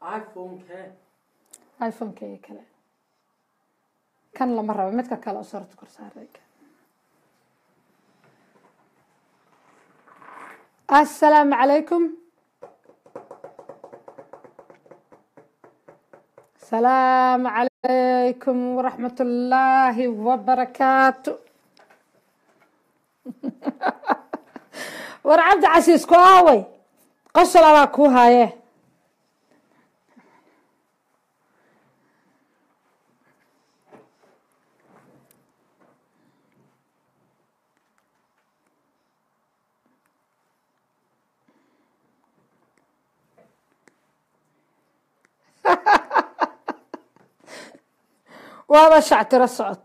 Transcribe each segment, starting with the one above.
iphone-kee iphone-keyga kale kan lama rabo midka kale oo sarta kor saaray assalaamu calaykum asalaamu calaykum waraxmat ullaahi wabarakaatu war cabdi casiis ku aaway qosol abaa kuu haaye waaba shactiro socod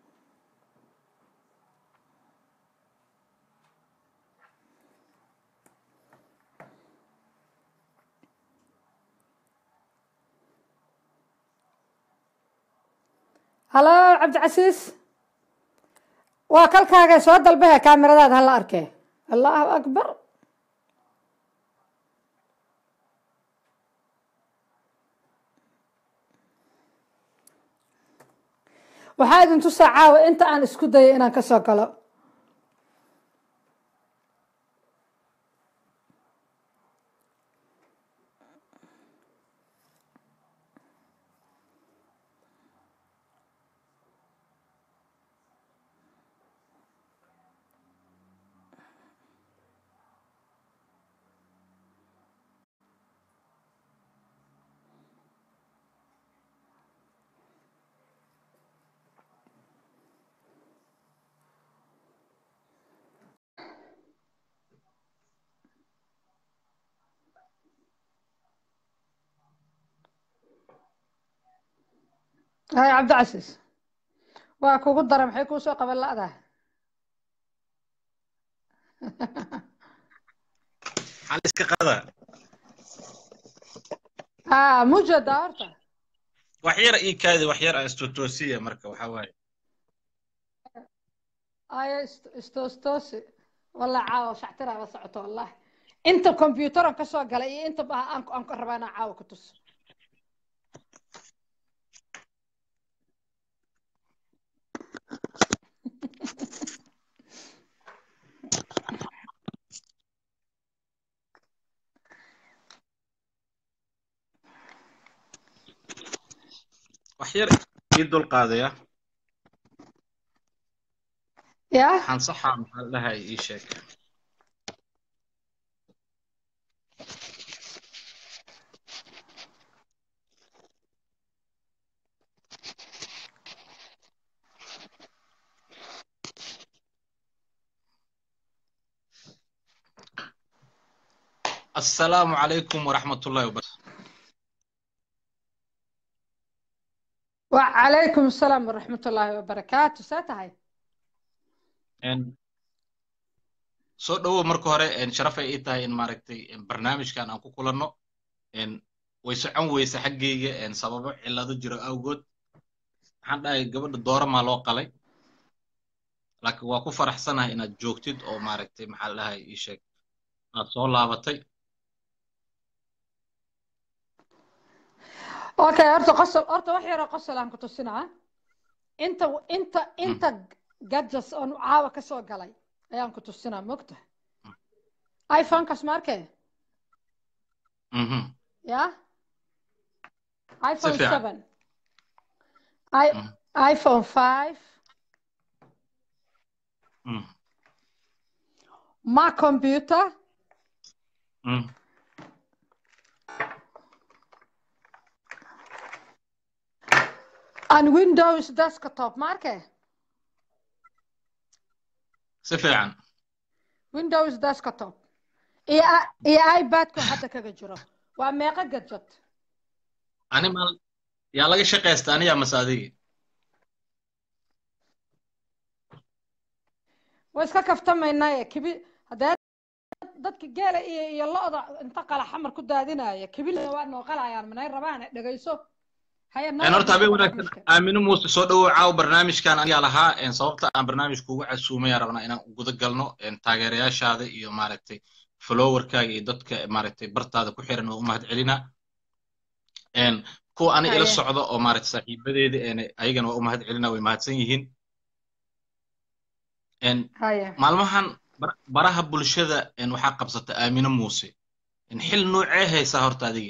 halo cabdicasiis waa kalkaaga soo dalbahe kaamiradaada hala arkee allahu akbar waxaa idin tusaa caawa inta aan isku dayo inaan ka soo galo hay cabdicasiis waa kugu dara maxay kuu soo qaban la'dahay xal iska qada ha mujeedaa horta wax yar ii kaadi wax yar aan istotoosiya marka waxa waaye aya istoostoosi walla caawa shactiraaba socoto wallahi inta combyuutaran ka soo galay iyo inta ba aan aan ka rabaa inaan caawa ku tuso wax yar ii dul qaadaya ya waxaan saxaa maxaa la dhahay ii sheeg assalaamu calaykum waraxmatullahi wabarakatu wacalaykum asalaam waraxmat ullaahi wabarakaatu saa tahay soo dhowow marka hore sharafay ii tahay in maaragtay barnaamijkan aan ku kulanno way socon weysa xaggayga sababo cillado jiro awgood waxaan dhahay gabadha dooramaa loo qalay laakiin waa ku faraxsanahay inaad joogtid oo maaragtay maxaa la dhahay ii sheeg aad soo laabatay okay horta qosol horta wax yaroo qosol aan ku tusinaa inta inta inta gadgets oon caawa ka soo galay ayaan ku tusinaa mogta iphonekaas ma arkee Mhm. ya iphone fiican. seven I, Mm. iphone five Mm. mac computer Mm. and windows desktop ma arkee si fiican windows desktop iyo i- iyo ipad-ku hadda kaga jiro waa meeqa gadget ani maal yaa laga shaqaysta aniyaa mase adigi way iska kaftamaynaaye kibi haddee dadka geela iyo iyo lo-da inta qala xamar ku daadinaya kibilna waa noo qalayaan manay rabaane dhegayso haya noo En horta habeen wanaagsan barnaamijka. aamino muuse soo dhowow caaw barnaamijkan anigaa lahaa en sababta aan barnaamijka ugu casuumaya rabnaa inaan guda galno en taageerayaashaada iyo maaragtay followerkaaga iyo dadka maaragtay bartaada ku xiran oo u mahad celina kuwa ani ila Haye. socda oo maaragta saaxiibadeeda ayagana waa u mahad celina way mahadsan yihiin haye maalmahan bar- baraha bulshada waxaa qabsata aamino muuse xil noocee haysaa horta adiga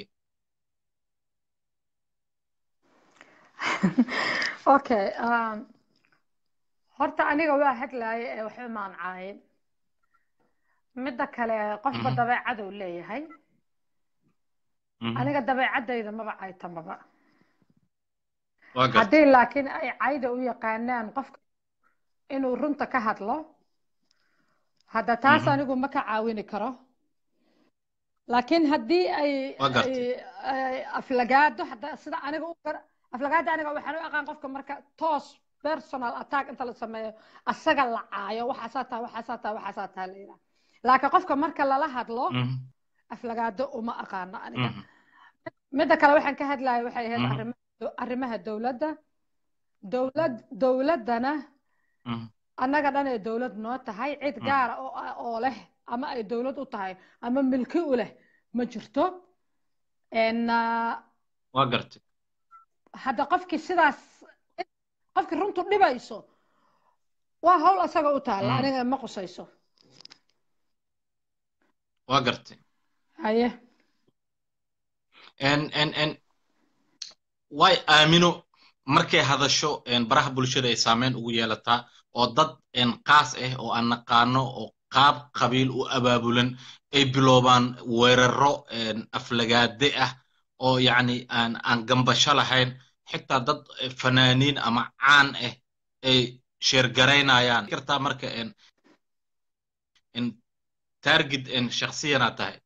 okay um, horta aniga waa hadlaaye ee waxba maancaaye midda kale qofba Mhm. dabeecaduu leeyahay Mhm. aniga dabeecadayda maba caytamaba waa garta haddii laakiin ay cayda u yaqaanaan qofka inuu runta ka hadlo hadda taas Mhm. anigu ma ka caawini karo laakiin haddii ay Waa gartay. ay- ay aflagaado hadda sida aniga u gar aflagaada aniga waxaan u aqaan qofka marka toos personal attack inta la sameeyo asaga la caayo waxaasaa taa waxaasaa taa waxaasaa taa la yidhaha laakiin qofka marka lala hadlo Mhm. aflagaado uma aqaano aniga Mhm. midda kale waxaan ka hadlaya waxay ahayd Mhm. arrimaha arrimaha dowladda dowlad dowladdana Mhm. annaga dhan ay dowlad noo tahay cid Mm. gaara oo ah- oo leh ama ay dowlad u tahay ama milki u leh ma jirto En, ah, waa gartay hadda qofkii sidaas qofkii runtu dhibayso waa hawl asaga u taalla Mm. aniga ma qusayso waa gartay haye en en en way aamino markay hadasho en baraha bulshada ay saameyn ugu yeelataa oo dad en qaas ah oo aan naqaano oo qaab qabiil u abaabulan ay biloobaan weeraro en aflagaade ah oo yacni aan aan gambasho lahayn xitaa dad eh, fanaaniin ama caan ah ay sheergaraynayaan kartaa marka en en target en shakhsiyana tahay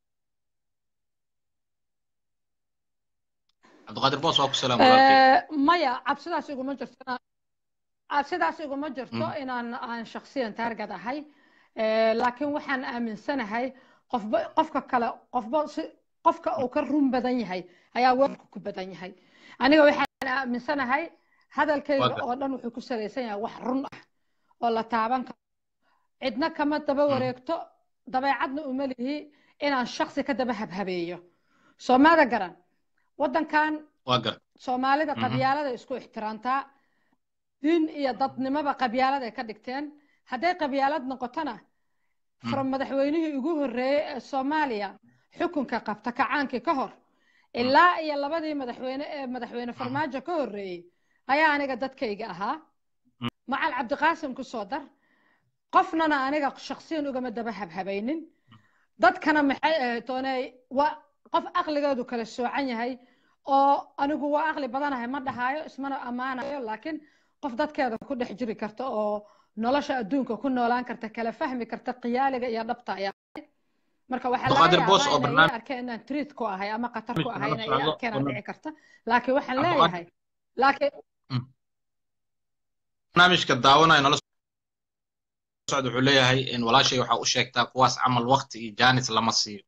cabdiqaadir boos waa ku salaam walaalkay Eh, maya cabsidaas iguma jirto inaan- cabsidaas iguma jirto Mhm. inaan aan shakhsiyan taargad ahay Eh, laakiin waxaan aaminsanahay qofba qofka kale qofba si qofka uu ka run badan yahay ayaa weerku ku badan yahay aniga waxaan aaminsanahay hadalkayga Waa gar- oo dhan wuxuu ku salaysan yahay wax run ah oo la taaban karo cidna kama daba Mhm. wareegto dabeecadna uma lihi inaan shaksi ka daba habhabeeyo soomada garan waddankan waa gar soomaalida Mhm. qabyaalada isku ixtiraamtaa diin iyo dadnimaba qabyaalad ay ka dhigteen hadday qabyaalad noqotona from madaxweynihii ugu horreeyey ee soomaaliya xukunka qabta kacaankii ka hor ilaa iyo labadii madaxweyne ee madaxweyne farmaajo ka horreeyey ayaa aniga dadkayga ahaa macal cabdiqaasim ku soo dar qofnana aniga shaksiyan ugama daba habhabaynin dadkana maxay ahayd oonay waa qof aqligeedu kala soocan yahay oo anigu waa aqli badanahay ma dhahaayo ismana ammaanayo laakiin qof dadkeeda ku dhex jiri karta oo nolosha adduunka ku noolaan karta kala fahmi karta qiyaaliga iyo dhabta ayaa ahay. marka waxaa laga Abdulqaadir Boos oo yaabaa inay barnaamij- ii arkeen inaan treat ku ahay ama khatar ku barnaamij ahay nala inay ii socdo, arkeen aan barnaamij- dhici karta laakiin waxaan Abdulqaadir- leeyahay laakiin barnaamijka daawanaya nala socda wuxuu leeyahay in walaashay waxaa u sheegtaa kuwaas camal waqti iyo jaanis lama siiyo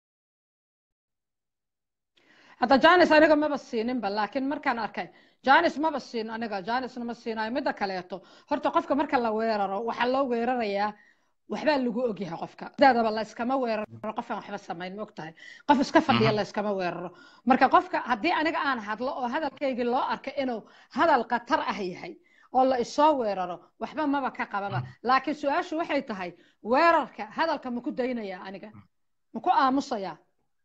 hadda janis aniga maba siininba laakiin markaan arkay janis maba siin aniga janisna ma siinayo midda kaleeto horta qofka marka la weeraro waxaa loo weerarayaa waxbaa lagu ogyahay qofka daadaba la iskama weeraro qofaan waxba samayn ma ogtahay qof iska fadhiya Mhm. la iskama weeraro marka qofka haddii aniga aan hadlo oo hadalkaygii loo arko inuu hadal khatar ah yahay oo la isoo weeraro waxba maba ka qababa laakiin su-aashu waxay tahay weerarka hadalka maku daynaya aniga maku aamusayaa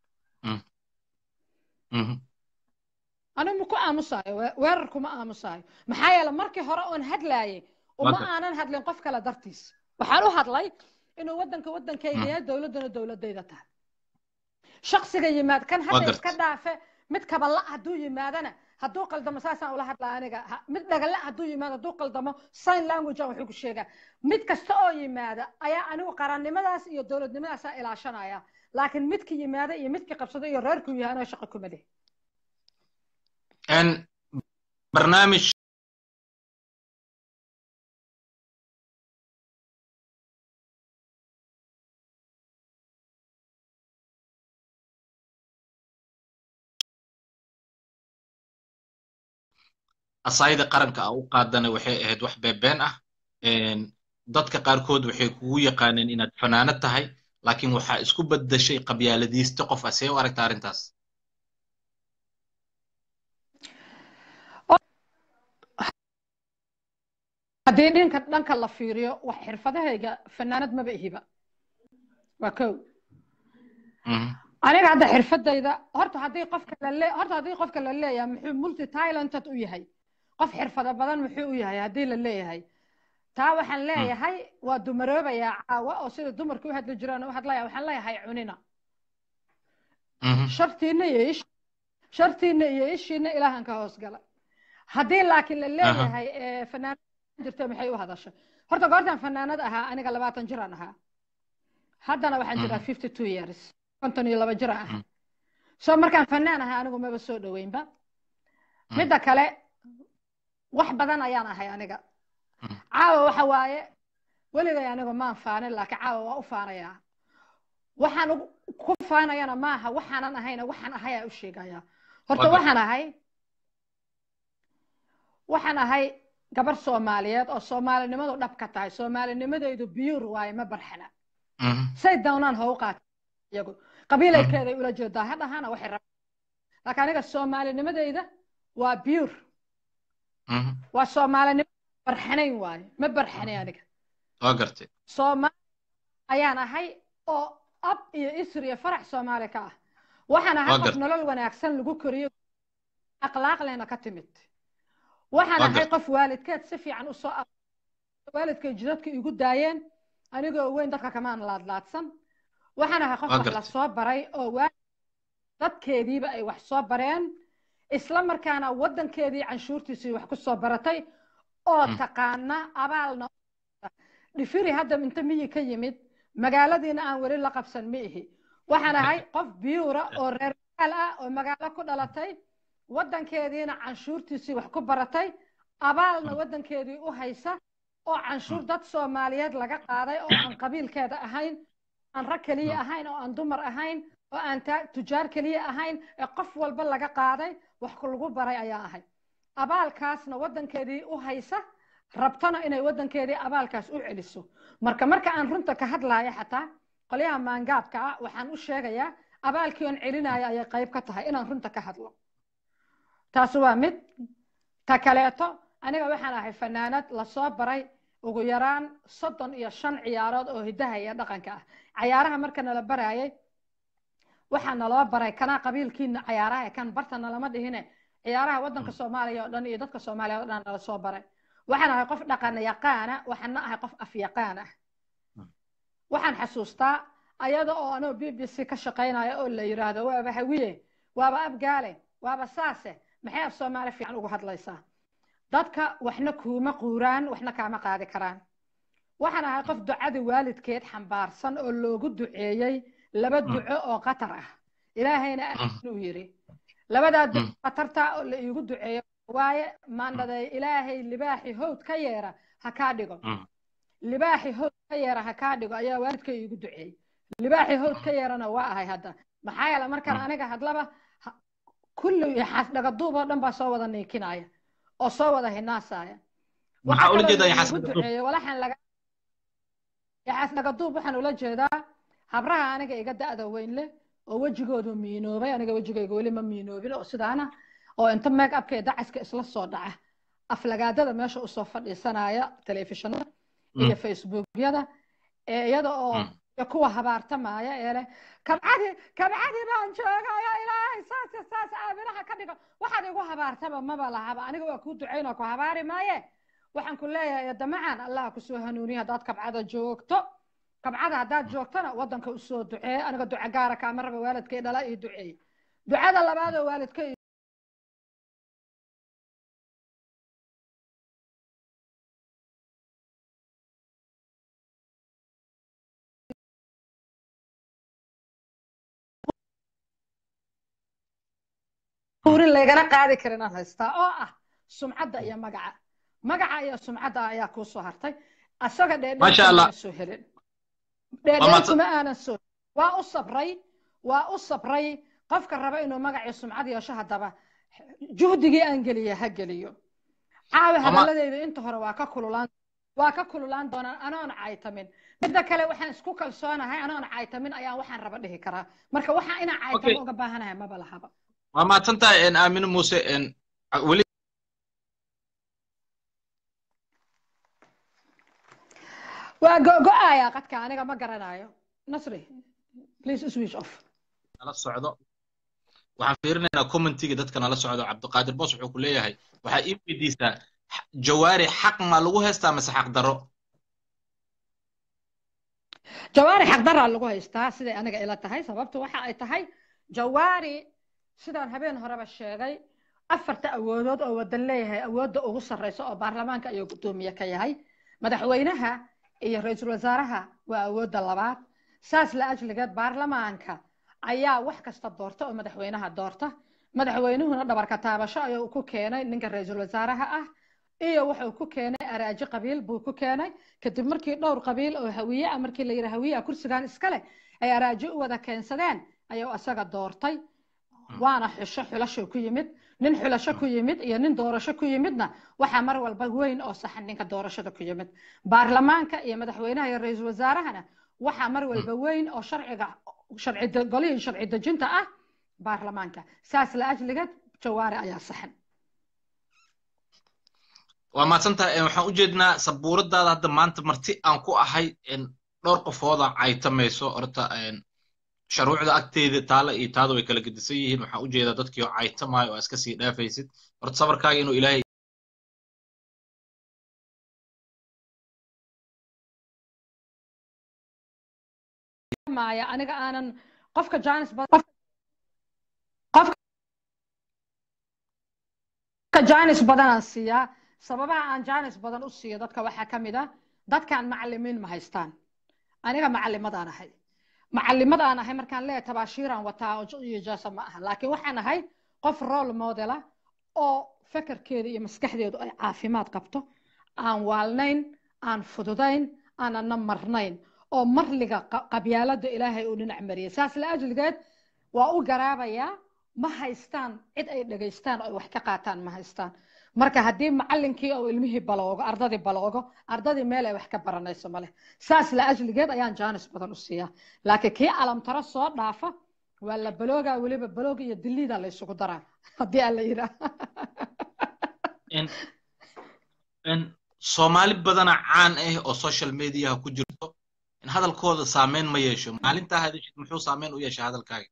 Mhm. anigu maku aamusaayo we- weerar kuma aamusaayo maxaa yeele markii hore oon hadlaayay uma Waka. aanan hadlin qof kale dartiis waxaan u hadlay inuu waddanka waddankayga Mm. yahay dowladdana dowladayda tahay shaksiga yimaad kan hadda Waa iska dhaafe mid kabala hadduu yimaadana hadduu qaldamo saasaan ula hadlaa aniga Ha- mid dhagala hadduu yimaado hadduu qaldamo sign language aan wuxuu ku sheegaa mid kasta oo yimaada ayaa anigu qarannimadaas iyo dowladnimadaasaa ilaashanaya laakiin midki yimaada iyo midki qabsada iyo reerku yahay anoo shaqo kuma leh En barnaamij asayda qaranka ah u qaadana waxay ahayd wax beebeen ah En dadka qaarkood waxay kugu yaqaaneen inaad fanaanad tahay laakiin waxaa isku beddeshay qabyaaladiiste qof ah see u aragta arrintaas haddii dhinka dhanka la fiiriyo wax xirfadahayga fanaanad maba ihiba waa kow aniga hadda xirfadayda horta haddii qofka lale horta haddii qofka la leeyahay muxuu multi talented u yahay qof xirfado badan muxuu u yahay haddii la leeyahay taa waxaan leeyahay waa dumaroobayaa caawa oo sida dumarku u hadli jiraan u hadlaya waxaan leeyahay cunina shartiina iyo ish shartiina iyo ishiina ilaahan ka hoos gala haddii laakiin la leeyahay fanaanad jirta maxay u hadashay horta goortaan fanaanad ahaa aniga labaatan jiraan ahaa haddana waxaan jiraa fifty two years konton iyo laba jir ah soo markaan fanaan ahay anigu maba soo dhoweynba midda kale wax badan ayaan ahay aniga caawa waxa waaye weligay anigu maan faanin laakiin caawa waa u faanayaa waxaan ku faanayana maaha waxaanan ahayna waxaan ahayaa u sheegayaa horta waxaan ahay waxaan ahay gabar soomaaliyeed oo soomaalinimadu dhab ka tahay soomaalinimadaydu biyuur waaye ma barxana say downaan ha u qaata iyagu qabiilaykeeday ula jeedaa ha dhahana waxay rabaan laakiin aniga soomaalinimadayda waa biyuur waa soomaalinimo barxanayn waaye ma barxanay aniga waa gartay soomaali ayaan ahay oo ab iyo isr iyo farax soomaali ka ah waxaan ahay qof nolol wanaagsan lagu koriyo akhlaaq lehna ka timid waxaan ahay qof waalidkeed si fiican u soo waalidkay jidadka igu daayeen anigoo weyn dadka kamaan laadlaadsan waxaan ahay qof wax la soo baray oo dadkeediiba ay wax soo bareen isla markaana waddankeedii canshuurtiisii wax ku soo baratay oo taqaana abaalna dhifiri hadda inta miyi ka yimid magaaladiina aan weli la qabsan ma ihi waxaan ahay qof biyuura oo reer magaal ah oo magaalo ku dhalatay waddankeediina canshuurtiisii wax ku baratay abaalna waddankeedii u haysa oo canshuur dad soomaaliyeed laga qaaday oo aan qabiilkeeda ahayn aan rag keliya ahayn oo aan dumar ahayn oo aan tujaar keliya ahayn ee qof walba laga qaaday wax lagu baray ayaa ahay abaalkaasna waddankeedii u haysa rabtana inay waddankeedii abaalkaas u celiso marka marka aan runta ka hadlaayo xataa qolyaha maangaabka ah waxaan u sheegayaa abaalkii oon celinaya ayay qayb ka tahay inaan runta ka hadlo taasi waa mid ta kaleeto aniga waxaan ahay fanaanad lasoo baray ugu yaraan soddon iyo shan ciyaarood oo hidaha iyo dhaqanka ah cayaaraha marka nala baraayay waxaa naloo baray kanaa qabiilkiina cayaaraha kan bartana lama dhihine ciyaaraha waddanka soomaaliya oo dhan iyo dadka soomaaliya oo dhan nala soo baray waxaan ahay qof dhaqan yaqaana waxaana ahay qof af yaqaan ah waxaan xasuustaa ayada oo anoo b b c ka shaqaynaya oo la yidhaahdo waaba hawiye waaba abgaale waaba saase maxay af soomaali fiican ugu hadlaysaa dadka waxna kuuma quuraan waxna kaama qaadi karaan waxaan ahay qof ducadii waalidkeed xambaarsan oo loogu duceeyey laba duco oo qatar ah ilaahayna uu yidhi labadaa duco qatarta oo la iigu duceeyo waaye maandhaday ilaahay libaaxi howd ka yeera ha kaa dhigo libaaxi howd ka yeera ha kaa dhigo ayaa waalidka iigu duceeyey libaaxi howd ka yeerana waa ahay hadda maxaa yeele markaan aniga hadlaba kulli yaxaas dhagaduub oo dhan baa soo wada niikinaya oo soo wada hinaasaya maxaa ula jeedaa yaxaas duceeyo walaxan laga yaxaas dhagaduub waxaan ula jeedaa habraha aniga iga da'da weyn leh oo wejigoodu miinoobay aniga wejigayga weli ma miinoobin oo sidaana oo inta make upka ee dacaska isla soo dhaca aflagaadada meesha usoo fadhiisanaya telefishinada iyo facebookyada ee iyada oo kuwa habaartamaya ee leh kabcadi kabcadi baan joogaya ilaahay saas saas aaminaha ka dhigo waxaad igu habaartaba maba lahaba aniga waa kuu ducaynoo ku habaari maaye waxaan ku leeyahay damacan allah kusoo hanuuniya haddaad kabcada joogto kabcada haddaad joogtona waddanka usoo duceeye aniga duca gaara kaama raba waalidkay dhala ii duceeye ducada labaadoo waalidka urin laygana qaadi karin aan haystaa oo ah sumcadda iyo magaca magaca iyo sumcadda ayaa kuu soo hartay asaga dheedheelkuma soo helin dheedheelkuma aanan soo waa u sabray waa u sabray qofka raba inuu magacii sumcad yeesho haddaba juhdigii aan geliya ha geliyo caawi hadaladayda inta hore waa ka kululaan waa ka kululaan doonaan anoon caytamin midda kale waxaan isku kalsoonahay anoon caytamin ayaan waxaan raba dhihi karaa marka waxaan inaan caytamo uga baahanahay maba lahaba waa mahadsantahay aamino muuse weli waa go-go'ayaa qadka aniga ma garanayo nasri please switch off nala socdo waxaan fiirinaynaa commentiga dadka nala socdo cabdiqaadir bos wuxuu ku leeyahay waxaa ii weydiisaa jawaari xaq ma lagu haystaa mise xaq daro jawaari xaqdaraa lagu haystaa siday aniga ila tahay sababtu waxa ay tahay jawaari sidaan habeen horeba sheegay afarta awoodood oo wadan leeyahay awoodda ugu sarreysa oo baarlamaanka ayuu guddoomiye ka yahay madaxweynaha iyo ra-iisul wasaaraha waa awoodda labaad saas la ajligeed baarlamaanka ayaa wax kasta doorta oo madaxweynaha doorta madaxweynuhuna dhabarka taabasho ayuu ku keenay ninka ra-iisul wasaaraha ah iyo wuxuu ku keenay araaji qabiil buu ku keenay kadib markii dhowr qabiil oo hawiye ah markii la yidhi hawiye ah kursigan iska leh ay araaji u wada keensadeen ayuu isaga doortay waana xusho xulasho ku yimid nin xulasho ku yimid iyo nin doorasho ku yimidna waxaa mar walba weyn oo saxan ninka doorashada ku yimid baarlamaanka iyo madaxweynaha iyo ra-iisul wasaarahana waxaa mar walba weyn oo sharciga sharci golihii sharci dejinta ah baarlamaanka saas la ajligeed jawaare ayaa saxan waa mahadsantahay waxaan u jeednaa sabuuradaada hadda maanta marti aan ku ahay dhowr qofooda caytamayso horta sharuucda agteeda taala iyo taada way kala gedisan yihiin waxaan u jeedaa dadkii oo caytamaayo oo iska sii dhaafaysid horta sabarkaaga inuu ilaahay maya aniga aanan qofka janis qofka janis badanaan siiyaa sababaha aan janis badan u siiyo dadka waxaa ka mid ah dadkaan macalimiin ma haystaan aniga macalimadaan ahay macalimadaan ahay markaan leeyahay tabaashiiraan wataa iyo jaasa ma aha laakiin waxaan ahay qof role modela oo fekerkeeda iyo maskaxdeedu ay caafimaad qabto aan waalnayn aan fududayn aanana marnayn oo marliga qabyaalada ilaahay uu dhinac mariyay saas la ajligeed waa u garaabayaa ma haystaan cid ay dhegaystaan oo ay wax ka qaataan ma haystaan marka haddii macalinkii oo ilmihii baloogo ardadii baloogo ardadii meel ay wax ka baranayso male saas la ajligeed ayaan jaanis badan u siiyaa laakiin kii alamtaro soo dhaafa waa la baloogaa weliba baloog iyo diliida la isugu daraa haddii aan la yidhaa soomaali badana caan ah oo social mediaha ku jirto in hadalkooda saameyn ma yeesho maalintaa hadashid muxuu saameyn u yeesha hadalkaaga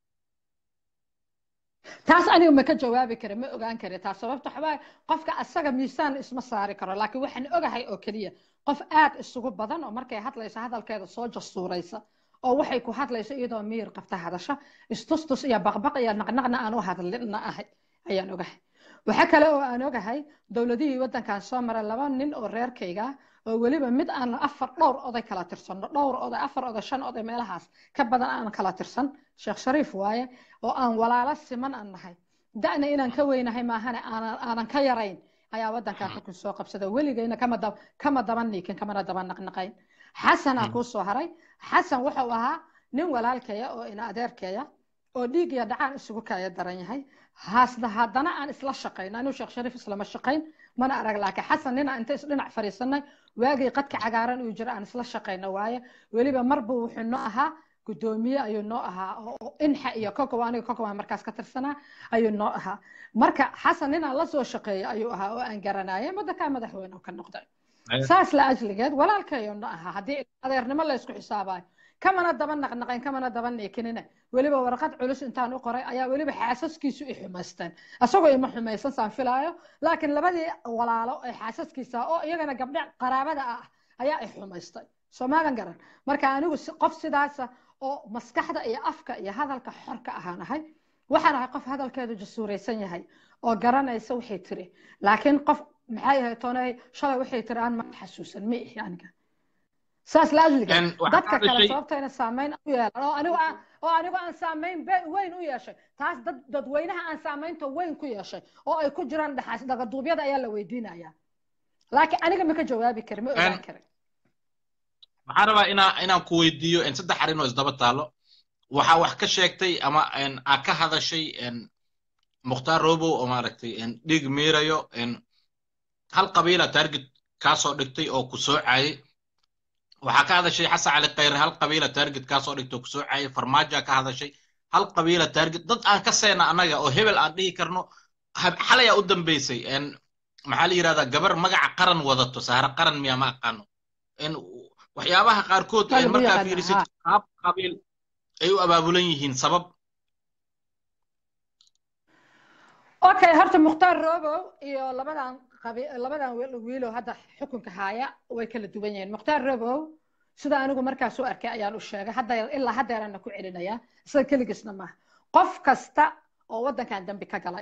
taas aniga ma ka jawaabi kara ma ogaan kara taas sababta waxbaa qofka asaga miisaan isma saari karo laakiin waxaan ogahay oo keliya qof aad isugu badan oo markay hadlayso hadalkeeda soo jastuuraysa oo waxay ku hadlayso iyadoo miyir qabta hadasha istustus iyo baqbaq iyo naqnaqna aan u hadlina ahay ayaan ogahay waxa kale oo aan ogahay dowladihii waddankan soo mara laba nin oo reerkayga oo weliba mid aan afar dhowr oday kala tirsanno dhowr oday afar oday shan oday meelahaas ka badan aan kala tirsan sheekh shariif waaye oo aan walaalo siman aan nahay da'na inaan ka weynahay maahane aanan ka yarayn ayaa waddankan xukun soo qabsada weligayna kama dab kama daba niikin kamana daba naqnaqayn xasanaa kuu soo haray xasan wuxuu ahaa nin walaalkaya oo ina adeerkaya oo dhiig iyo dhacaan isugu kaya daran yahay haasda haddana aan isla shaqayn anuu sheekh shariif islama shaqayn mana arag laakiin xasan nina inta isdhinac fadhiisanay waagii qadka cagaaran uu jira aan isla shaqayno waaye weliba marba wuxuu noo ahaa guddoomiye ayuu noo ahaa oo inxa iyo kokow aniga kokow aan markaas ka tirsanaa ayuu noo ahaa marka xasan ninaan la soo shaqeeyo ayuu ahaa oo aan garanayay waddankaa madaxweyne oo ka noqday saas la ajligeed walaalkayo no ahaa haddii adeernimo la isku xisaabayo kamana daba naqnaqayn kamana daba niikinina weliba warqad culus intaan u qoray ayaa weliba xaasaskiisu i xumaysteen isagoo ima xumaysan saan filaayo laakiin labadii walaalo ee xaasaskiisa oo iyagana gabdhe qaraabada ah ayaa i xumaystay soomaalan garan marka anigu qof sidaasa oo maskaxda iyo afka iyo hadalka xorka ahaan ahay waxaan ahay qof hadalkeedu jasuuraysan yahay oo garanaysa waxay tiri laakiin qof maxay ahayd tonay shalay waxay tiri aan ma xasuusan ma ihi aniga saas la ajliga dadka kale sababtayna saameyn u yeelan oo anigu aan oo anigu aan saameyn weyn u yeeshay taas dad dadweynaha aan saameynta weyn ku yeeshay oo ay ku jiraan dhaxaas dhagaduubyada ayaa la weydiinaya laakiin aniga ma ka jawaabi kari ma ogaan kari waxaan rabaa inaa inaan ku weydiiyo saddex arrin oo isdaba taalo waxaa wax ka sheegtay ama aa ka hadashay mukhtaar robow oo maaragtay dhig miirayo hal qabiila target kaasoo dhigtay oo ku soocayay waxaa ka hadashay xasan cali khayre hal qabiila target kaasoo dhigtay oo ku soocayay farmaajoa ka hadashay hal qabiila target dad aan ka seena annaga oo hebel aan dhihi karno xalayaa u dambeysay maxaa la yidhahdaa gabar magaca qaran wadato saare qaran miyaa ma aqaano waxyaabaha qaarkood markaa fiirisid qaab qabiil ay u abaabulan yihiin sabab okay horta mukhtaar robow iyo labadan qabi labadan wiilo hadda xukunka haaya way kala duwan yihiin mukhtaar robow sida anigu markaas u arkay ayaan u sheegay hadda ilaa haddeerana ku celinaya isaga keligiisna maaha qof kasta oo waddankan dambi ka galay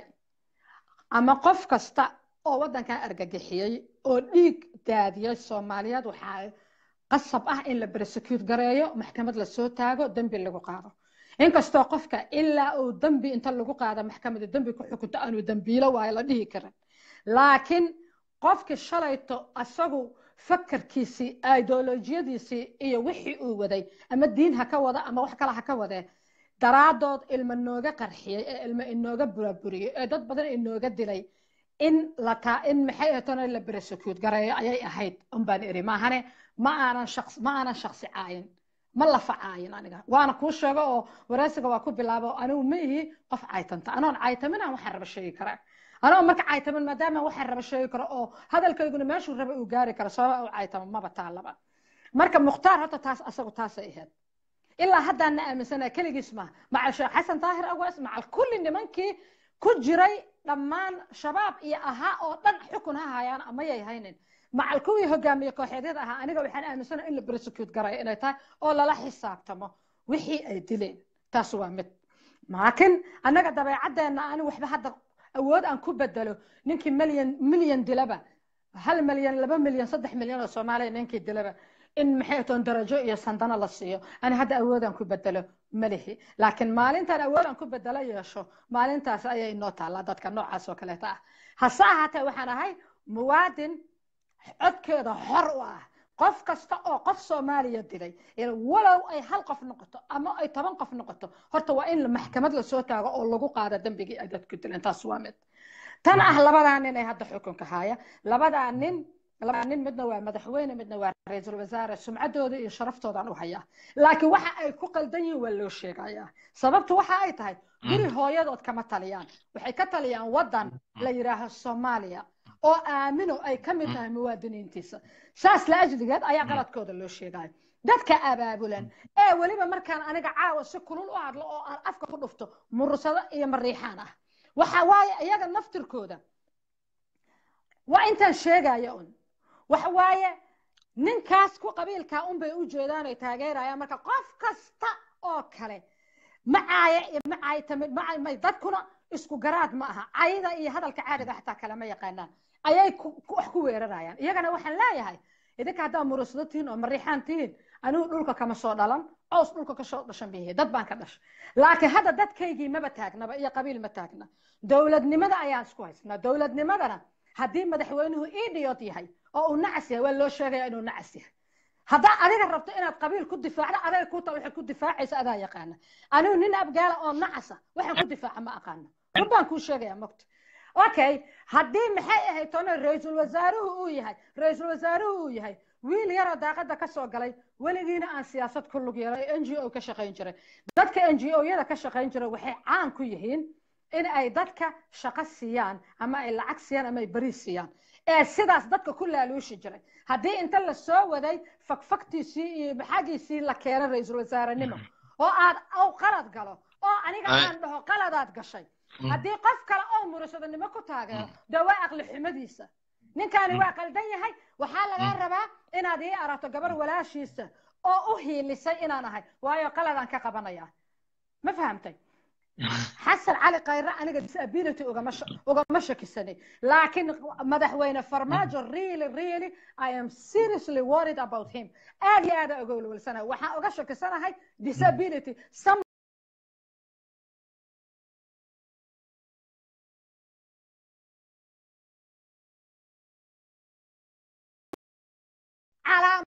ama qof kasta oo waddankan argagixiyey oo dhiig daadiyay soomaaliyeed waxaa qasab ah in la prosecute gareeyo maxkamad lasoo taago dembi lagu qaado inkastoo qofka ilaa uu dembi inta lagu qaado maxkamada dembi ku xukunto aanuu dembiilo waayo la dhihi karin laakiin qofkii shalayto asagu fakarkiisii ideolojiyadiisii iyo wixii uu waday ama diin ha ka wada ama wax kale ha ka wadee daraadood ilma nooga qarxiyey ee ilma inooga buraburiyey ee dad badan inooga dilay in lataa in maxay ahatona la prosecute gareeyo ayay ahayd unbaan iri maahane ma aanan shaqs ma aanan shaqsi caayin ma lafa caayin aniga waana kuu sheego oo wareysiga waa ku bilaabo anigu ma ihi qof caytanta anoon caytaminaan waxaan raba sheegi karaa anoo marka caytamin maadaama waxaan raba sheegi karo oo hadalkayguna meeshuu raba uu gaari karo sababa uu caytamo maba taalaba marka mukhtaar horta taas asagu taasay ahayd ilaa haddaana aaminsana keligiis maaha macal sheekh xasan daahir awaas macal kulli nimankii ku jiray dhammaan shabaab iyo ahaa oo dhan xukun ha hayaan amayay haynin macal kuwii hogaamiye kooxeedyada ahaa aniga waxaan aaminsana in la prosecute garayo inay tahay oo lala xisaabtamo wixii ay dileen taas waa mid laakiin annaga dabeecaddeena ani waxba hadda awood aan ku bedelo ninkii milyan milyan dilaba hal milyan laba milyan saddex milyan oo soomaaliya ninkii dilaba in maxay toon darajo iyo sandano la siiyo ani hadda awoodaan ku bedelo malihi laakiin maalintaan awoodaan ku bedelo yeesho maalintaas ayay inoo taallaa dadka noocaas oo kaleeta ah hase ahaatee waxaan ahay muwaadin codkeeda xor u ah qof kasta oo qof soomaaliya dilay walow ay hal qof noqoto ama ay toban qof noqoto horta waa in maxkamad lasoo taago oo lagu qaado dembigii ay dadku dileen taas waa mid tan ah labadaa nin ee hadda xukunka haya labadaa nin labadaa nin midna waa madaxweyne midna waa ra-iisul wasaare sumcaddooda iyo sharaftoodan u hayaa laakiin waxa ay ku qaldan yihiin waa loo sheegayaa sababtu waxa ay tahay guri hooyadood kama taliyaan waxay ka taliyaan waddan la yidhaaho soomaaliya oo aamino ay ka mid tahay muwaadiniintiisa saas la ajligeed ayaa qaladkooda loo sheegaya dadka abaabulan ee weliba markaan aniga caawa si kulul u hadlo oo aan afka ku dhufto mursado iyo mariixaan ah waxa waaye iyaga naftirkooda waa intaan sheegaya un waxa waaye ninkaas ku qabiilkaa un bay u jeedaan ay taageerayaan marka qof kasta oo kale macaaya iyo macaaytamid may dadkuna isku garaad ma aha cayda iyo hadalka caadiga xataa kalama yaqaanaan ayay wax ku weerarayaan iyagana waxaan leeyahay idinka haddaa murasado tihiin oo mariixaan tihiin anigu dhulka kama soo dhalan coos dhulka kasoo dhashan bihi dad baan ka dhashay laakiin hadda dadkaygii maba taagnaba iyo qabiil ma taagna dowladnimada ayaan isku haysnaa dowladnimadana haddii madaxweynuhu idiot yahay oo uu nacas yahay waa loo sheegaya inuu nacas yahay haddaa adiga rabto inaad qabiil ku difaacdo adiga kuta waxay ku difaacaysa adaa yaqaana anigu nin abgaala oo nacasa waxaan ku difaaca ma aqaano run baan kuu sheegaya mogta okay haddii maxay ahayd tona ra-iisul wasaaruhu uu yahay ra-iisul wasaaruhu uu yahay wiil yaroo daaqada ka soo galay weligiina aan siyaasad ku lug yeelay n g o ka shaqayn jiray dadka n g o-yada ka shaqayn jiray waxay caan ku yihiin in ay dadka shaqo siiyaan ama ay lacag siiyaan ama ay bariis siiyaan ee sidaas dadka ku laaluushi jiray haddii inta la soo waday fakfaktiisii iyo maxagiisii la keeno ra-iisul wasaarenimo oo aad aw qalad galo oo aniga aan dhaho qaladaad gashay haddii qof kale oo murasadanimo ku taageero dee waa aqli xumadiisa ninkaani waa qaldan yahay waxaa lagaa rabaa inaad ii aragto gabar walaashiisa oo u hiilisay inaan ahay waayo qaladaan ka qabanaya ma fahamtay xasan cali khayre aniga disability ugama shakisanay laakiin madaxweyne farmaajo really really i am seriously worried about him aad iyo aada uga welwelsanahay waxaan uga shakisanahay disability some calaam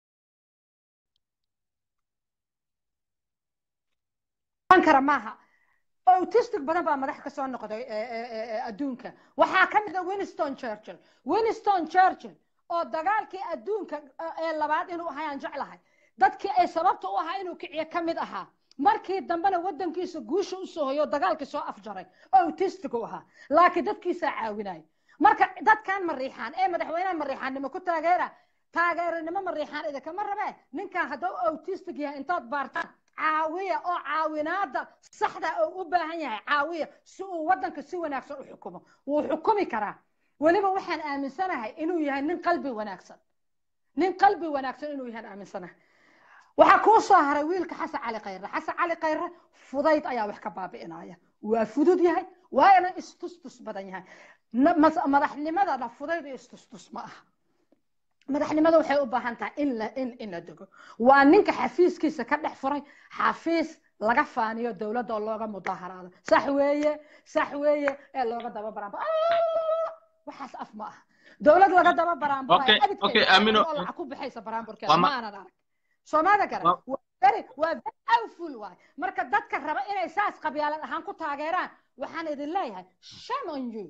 kara maaha autistic badan baa madax ka soo noqday adduunka waxaa ka mid a winston churchill winston churchill oo dagaalkii adduunka ee labaad inuu ahayaan jeclahay dadkii ay sababta u ahaa inuu kiciyo ka mid ahaa markii dambena waddankiisa guusha usoo hoyo dagaalkii soo afjaray autistic u ahaa laakiin dadkiisaa caawinaya marka dadkan mariixaan ee madaxweynaha mariixaannimo ku taageera taageeranimo mariixaan idinkama rabee ninkan hadduu autistic yahay intood baartaan caawiya oo caawinaada saxda oo u baahan yahay caawiya si uu waddanka si wanaagsan u xukumo wuu xukumi karaa weliba waxaan aaminsanahay inuu yahay nin qalbi wanaagsan nin qalbi wanaagsan inuu yahay aaminsanahay waxaa kuu soo haray wiilka xasan cali khayre xasan cali khayre fudayd ayaa wax ka baabi'inaya waa fudud yahay waana istustus badan yahay madaxnimadana fudayd iyo istustus ma aha madaxnimada waxay u baahan tahay in la in in la dego waa ninka xafiiskiisa ka dhex furay xafiis laga faaniyo dowladda oo looga mudaharaado sax weeye sax weeye ee looga daba baraanbo waxaas af ma aha dowlad laga daba baraanboayo lacag ku bixaysa baraanburkeeda ma aanan arag soomaalida garan waa very waa very awful waay marka dadka raba inay saas qabyaalad ahaan ku taageeraan waxaan idin leeyahay shame on you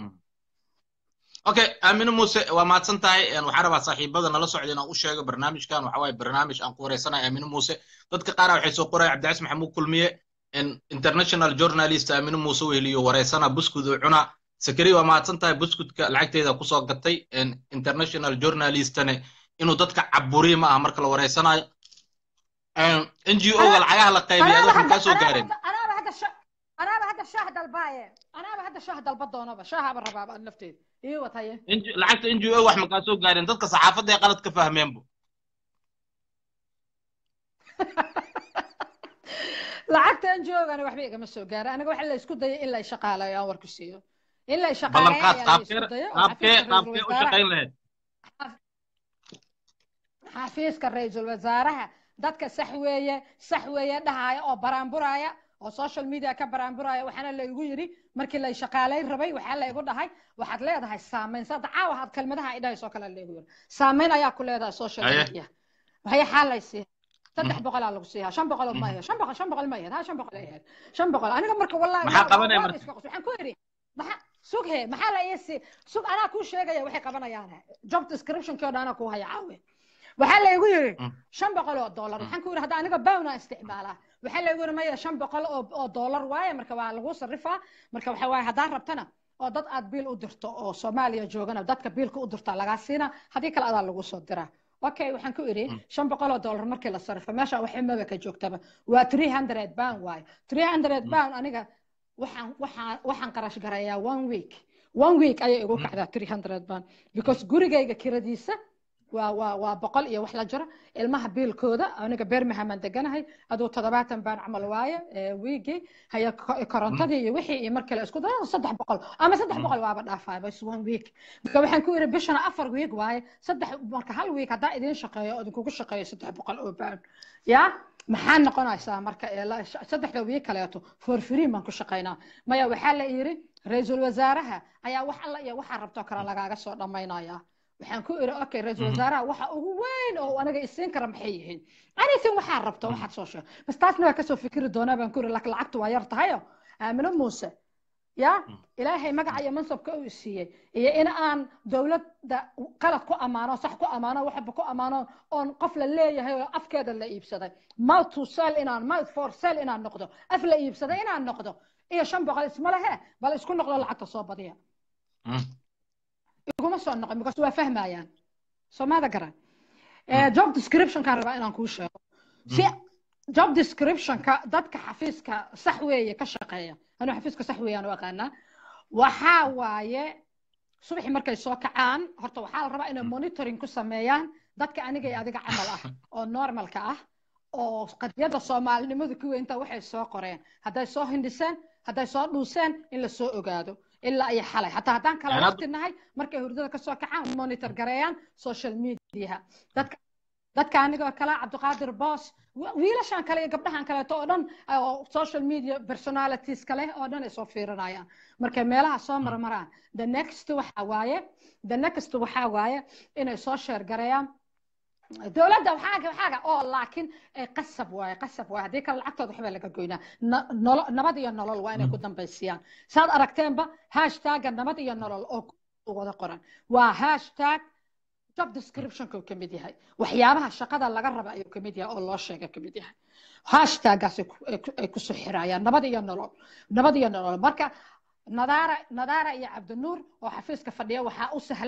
okay aamino muuse waa mahadsan tahay waxaan rabaa saaxiibada nala socda inaan u sheego barnaamijkan waxa waaye barnaamij aan ku wareysanayo aamino muuse dadka qaar waxay soo qoraya cabdicais maxamuud kulmiye international journalist aamino muuse weheliyo wareysana buskud uu cuna sakari waa mahadsan tahay buskudka lacagteeda kusoo gatay international journalistane inuu dadka caburiye ma aha marka la wareysanayo n g o-ga lacagaha la qaybiya ad waxay kaa soo gaareen anaaba hadda shaah dalbaaye anaaba hadda shaah dalba doonaba shaahaaba rabaaba nafteeda iyo wataye lacagta n g o wax makaa soo gaareen dadka saxaafadda ay qalad ka fahmeenbu lacagta n g o-gana waxba igama soo gaara aniga waxa la isku dayay in la shaqaalayo aan warku siiyo in la ballanqaad qaabkee qaabkee qaabkee u shaqayn lahayd xafiiska ra-iisul wasaaraha dadka sax weeye sax weeye dhahaya oo baraanburaya oo social media ka baraanburaya waxaana laygu yidhi markii lay shaqaalayn rabay waxaa laygu dhahay waxaad leedahay saamayn sada caawa had kelmadaha ay dhahaysoo kale laygu yidhi saamayn ayaa ku leedahay social media waxay xaalay siiya saddex boqolaa lagu siiyaa shan boqol ma ahayd shan boqol shan boqol ma ahayd ha shan boqol ay ahayd shan boqol aniga marka wallahi maxaa qabanaya marka waxaan ku yidhi maxaa sug he maxaa la ii sii sug anaa kuu sheegaya waxay qabanayaan job descriptionkii oo dhan anaa kuu haya caawe waxaa laygu yidhi shan boqol oo dollar waxaan ku yidhi hadda aniga bawna isticmaalaa waxaa laygu yidhi maya shan boqol oo oo dollar waaye marka waa lagu sarrifaa marka waxa waaye haddaa rabtana oo dad aad biil u dirto oo soomaaliya joogana dadka biilka u dirtaa lagaa siina haddii kale adaa lagu soo diraa okay waxaan ku idhi shan boqol oo dollar markii la sarrifo meesha waxay maba ka joogtaba waa three hundred pound waaye three hundred pound aniga waxaan waxaan waxaan qarash garayaa one week one week ayay igu kacdaa three hundred pound because gurigayga kiradiisa waa waa waa boqol iyo wax la jiro ilmaha biilkooda aniga bermahamaan deganahay aduu toddobaatan baan camal waaye wiigii haya korontadii iyo wixii iyo markale isku dara saddex boqol ama saddex boqol waaba dhaafaa bas one week marka waxaan ku yidhi bishana afar week waaye saddex marka hal week haddaa idiin shaqeeyo oo idinkugu shaqeeyo saddex boqol oo baan ya maxaa noqonaysaa marka saddexda week kaleeto for free baan ku shaqaynaa maya waxaa la yidhi ra-iisul wasaaraha ayaa wax alla iyo waxaa rabtoo kale lagaaga soo dhammaynayaa waxaan ku iri okay ra-iisul wasaaraha waxa ugu weyn oo anaga isiin kara maxay yihiin anything waxaa rabto waxaad soo sheeg bas taasna waa kasoo fikiri doonaa baan ku iri laakiin lacagtu waa yar tahayo aamino muuse ya ilaahay magaca iyo mansabka uu siiyey iyo in aan dowladda qalad ku ammaano sax ku ammaano waxba ku ammaano oon qof la leeyahay oo afkeeda la iibsaday mouth to sell inaan mouth for sell inaan noqdo af la iibsaday inaan noqdo iyo shan boqol isma lehe bal isku noqdo lacagta soo badiya iguma soo noqon because waa fahmayaan soomada garan job descriptionkaan rabaa inaan kuu sheego si job descriptionka dadka xafiiska sax weeye ka shaqeeya anuu xafiiska sax weeyaan u aqaanaa waxaa waaye subaxii markay soo kacaan horta waxaa la rabaa inay monitoring ku sameeyaan dadka aniga iyo adiga camal ah oo normalka ah oo qadiyadda soomaalinimadu ku weynta waxay soo qoreen hadday soo hindhiseen hadday soo dhuuseen in la soo ogaado ilaa iyo xalay xataa haddaan kala waqti nahay markay hurdada kasoo kacaan monitor gareeyaan social mediaha dadka dadka anigoo kale cabdiqaadir boos wiilashan kale iyo gabdhahan kaleeto oo dhan oo social media personalities kale oo dhan ay soo fiirinayaan markay meelaha soo marmaraan the next waxaa waaye the next waxaa waaye inay soo sheer gareeyaan dowladda waxaaga waxaaga oo laakiin qasab waaye qasab waaye haddii kale lacagtooda waxbaa laga goynaa nabad iyo nolol waa inay ku dambaysiyaan saad aragteenba hashtagga nabad iyo nolol oo wada qoran waa hashtag job descriptionka uu ka mid yahay waxyaabaha shaqada laga raba ayuu ka mid yahay oo loo sheega ka mid yahay hashtaggaas ay kusoo xirayaan nabad iyo nolol nabad iyo nolol marka nadaara nadaara iyo cabdinuur oo xafiiska fadhiya waxaa u sahlan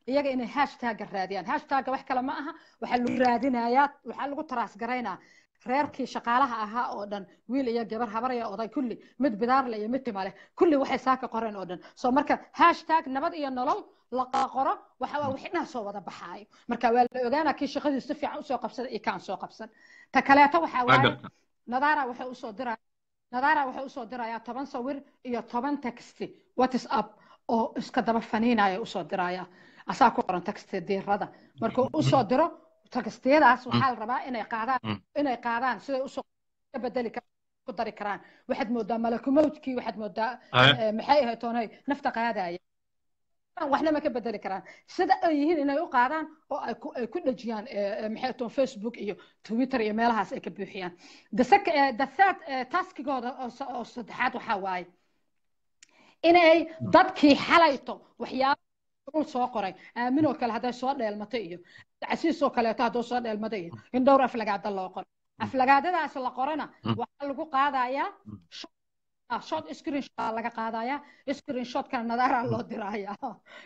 iyaga inay hashtagga raadiyaan hashtagga wax kale ma aha waxaa lagu raadinayaa waxaa lagu taraasgaraynaa reerkii shaqaalaha ahaa oo dhan wiil iyo gabar habar iyo oday kulli mid bidaarle iyo mid timale kulli waxay saaka qoreen oo dhan soo marka hashtag nabad iyo nolol la qoro waxa waa wixinaha soo wada baxaayo marka waa la ogaanaa kii shaqadiisa si fiican usoo qabsada iyo kaan soo qabsan ta kaleeto waxaa waaye nadaara waxay usoo diraa nadaara waxay usoo dirayaa toban sawir iyo toban texti whatsapp oo iska daba faniinaya usoo diraya asaa ku qoran texti diirada markuu usoo diro textiyadaas waxaa la rabaa inay qaadaan inay qaadaan siday usoo ka bedeli ku dari karaan waxaad moodaa malakumowdkii waxaad moodaa maxay ahayd toonay nafta qaadaya waxna ma ka bedeli karaan sida ay yihiin inay u qaadaan oo ay ku ay ku dhajiyaan maxay toon facebook iyo twitter iyo meelahaas ay ka buuxiyaan the third taskigooda oo saddexaad waxaa waaye inay dadkii xalayto waxyaaba ul soo qoray aaminoo kale hadday soo dheelmato iyo casiisoo kaleeto hadduu soo dheelmado iyo in dhowr aflagaada loo qoro aflagaadadaas la qorana waxaa lagu qaadayaa shot screenshot laga qaadayaa screenshotkana nadaaraa loo dirayaa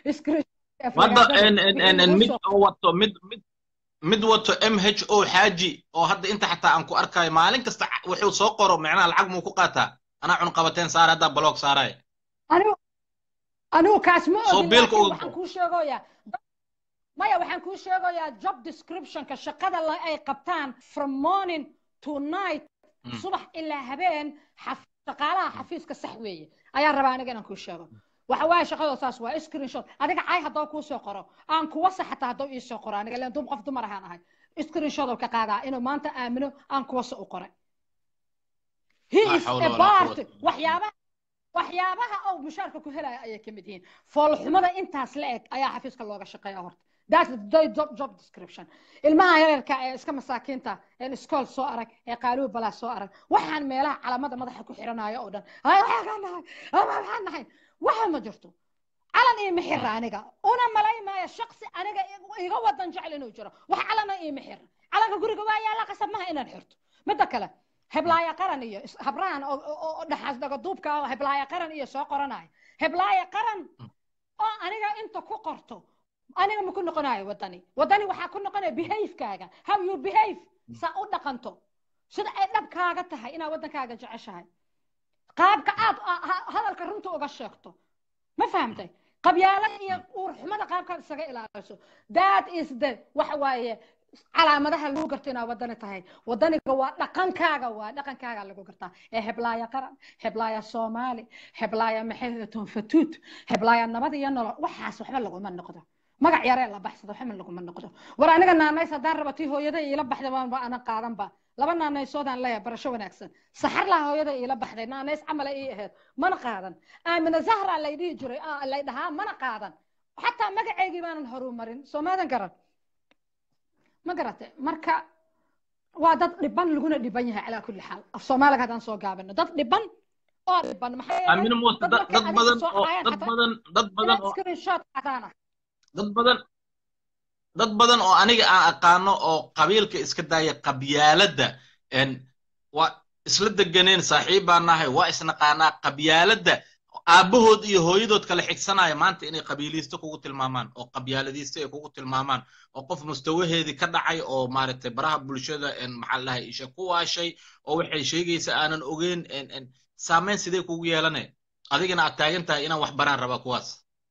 hadda mid wato mid mid mid wato m h o xaaji oo hadda inta xataa aan ku arkayo maalin kasta wuxuu soo qoro macnaha lacag muu ku qaataa anaa cunqabateen saara haddaa blog saaraya anigu kaas ma ogin waxaan kuu sheegoyaa maya waxaan kuu sheegayaa job descriptionka shaqada ay qabtaan from morning to night subax ilaa habeen shaqaalaha xafiiska sax weeye ayaan rabaa aniga inaan kuu sheego waxa waaye shaqadoo saas waa screenshot adiga cay haddoo kuu soo qoro aan kuwa sax xataa haddoo ii soo qoro aniga len dum qof dumar ahaan ahay screenshot oo ka qaadaa inuu maanta aamino aan kuwasa u qoray he is a part waxyaabaha waxyaabaha oo mushaarka ku helaya ayay ka mid yihiin foolxumada intaas la eg ayaa xafiiska looga shaqeeya horta that's the job, job description ilmaha yareerka ee iska masaakiinta ee iskool soo arag ee qaaluhu balaa soo arag waxaan meelaha calamada madaxa ku xiranayo oo dhan waxaan nahay waxaan nahay waxa ma jirto calan iyo mixira aniga una malay maayo shaksi aniga iga wadan jecel inuu jiro wax calana iyo mixira calanka guriga waa yaala qasab maha inaan xirto midda kale heblaaya qaran iyo habraan oo dhaxaas dhagaduubka oo heblaaya qaran iyo soo qoranaya heblaaya qaran oo aniga inta ku qorto aniga ma ku noqonayo wadani wadani waxaa ku noqonaya behavekaaga how you behave saa u dhaqanto sida ay dhabkaaga tahay inaad waddankaaga jeceshahay qaabka aad hadalka runta uga sheegto ma fahamtay qabyaalada iyo uurxumada qaabkaad isaga ilaaliso that is the waxa waaye calaamadaha lagu garto inaad wadani tahay wadaniga waa dhaqankaaga waa dhaqankaaga lagu gartaa ee heblaaya qaran heblaaya soomaali heblaaya maxay tonfatuut heblaaya nabad iyo nolol waxaas waxba laguma noqdo magac yaree la baxsado waxba laguma noqdo war aniga naanays haddaan raba tii hooyada iila baxday waanba anan qaadanba laba naanaysoodaan leeyahay barasho wanaagsan saxar laha hooyada iila baxday naanays camala ii ahayd mana qaadan aamina zahra lay dhihi jiray lay dhahaa mana qaadan xataa magaceygii baanan horumarin soo maadan garan ma garate marka waa dad dhiban laguna dhiban yahay calaa kulli xaal af soomaaliga haddaan soo gaabino dad dhiban oo dhiban maxaaamina muuse dad badan oo dad badan dad badan oo screenshot qadaana dad badan dad badan oo aniga aan aqaano oo qabiilka iska daaya qabyaaladda waa isla deganeen saaxiib baan nahay waa isnaqaanaa qabyaaladda aabbahood iyo hooyadood kala xigsanaya maanta inay qabiiliisto kugu tilmaamaan oo qabyaaladiisto ay kugu tilmaamaan oo qof mustawaheedii ka dhacay oo maaragtay baraha bulshada maxaa dhahay isha ku waashay oo waxay sheegaysa aanan ogeyn saameyn sidee kugu yeelane adigana aad taagan tahay inaan wax baraan rabaa kuwaas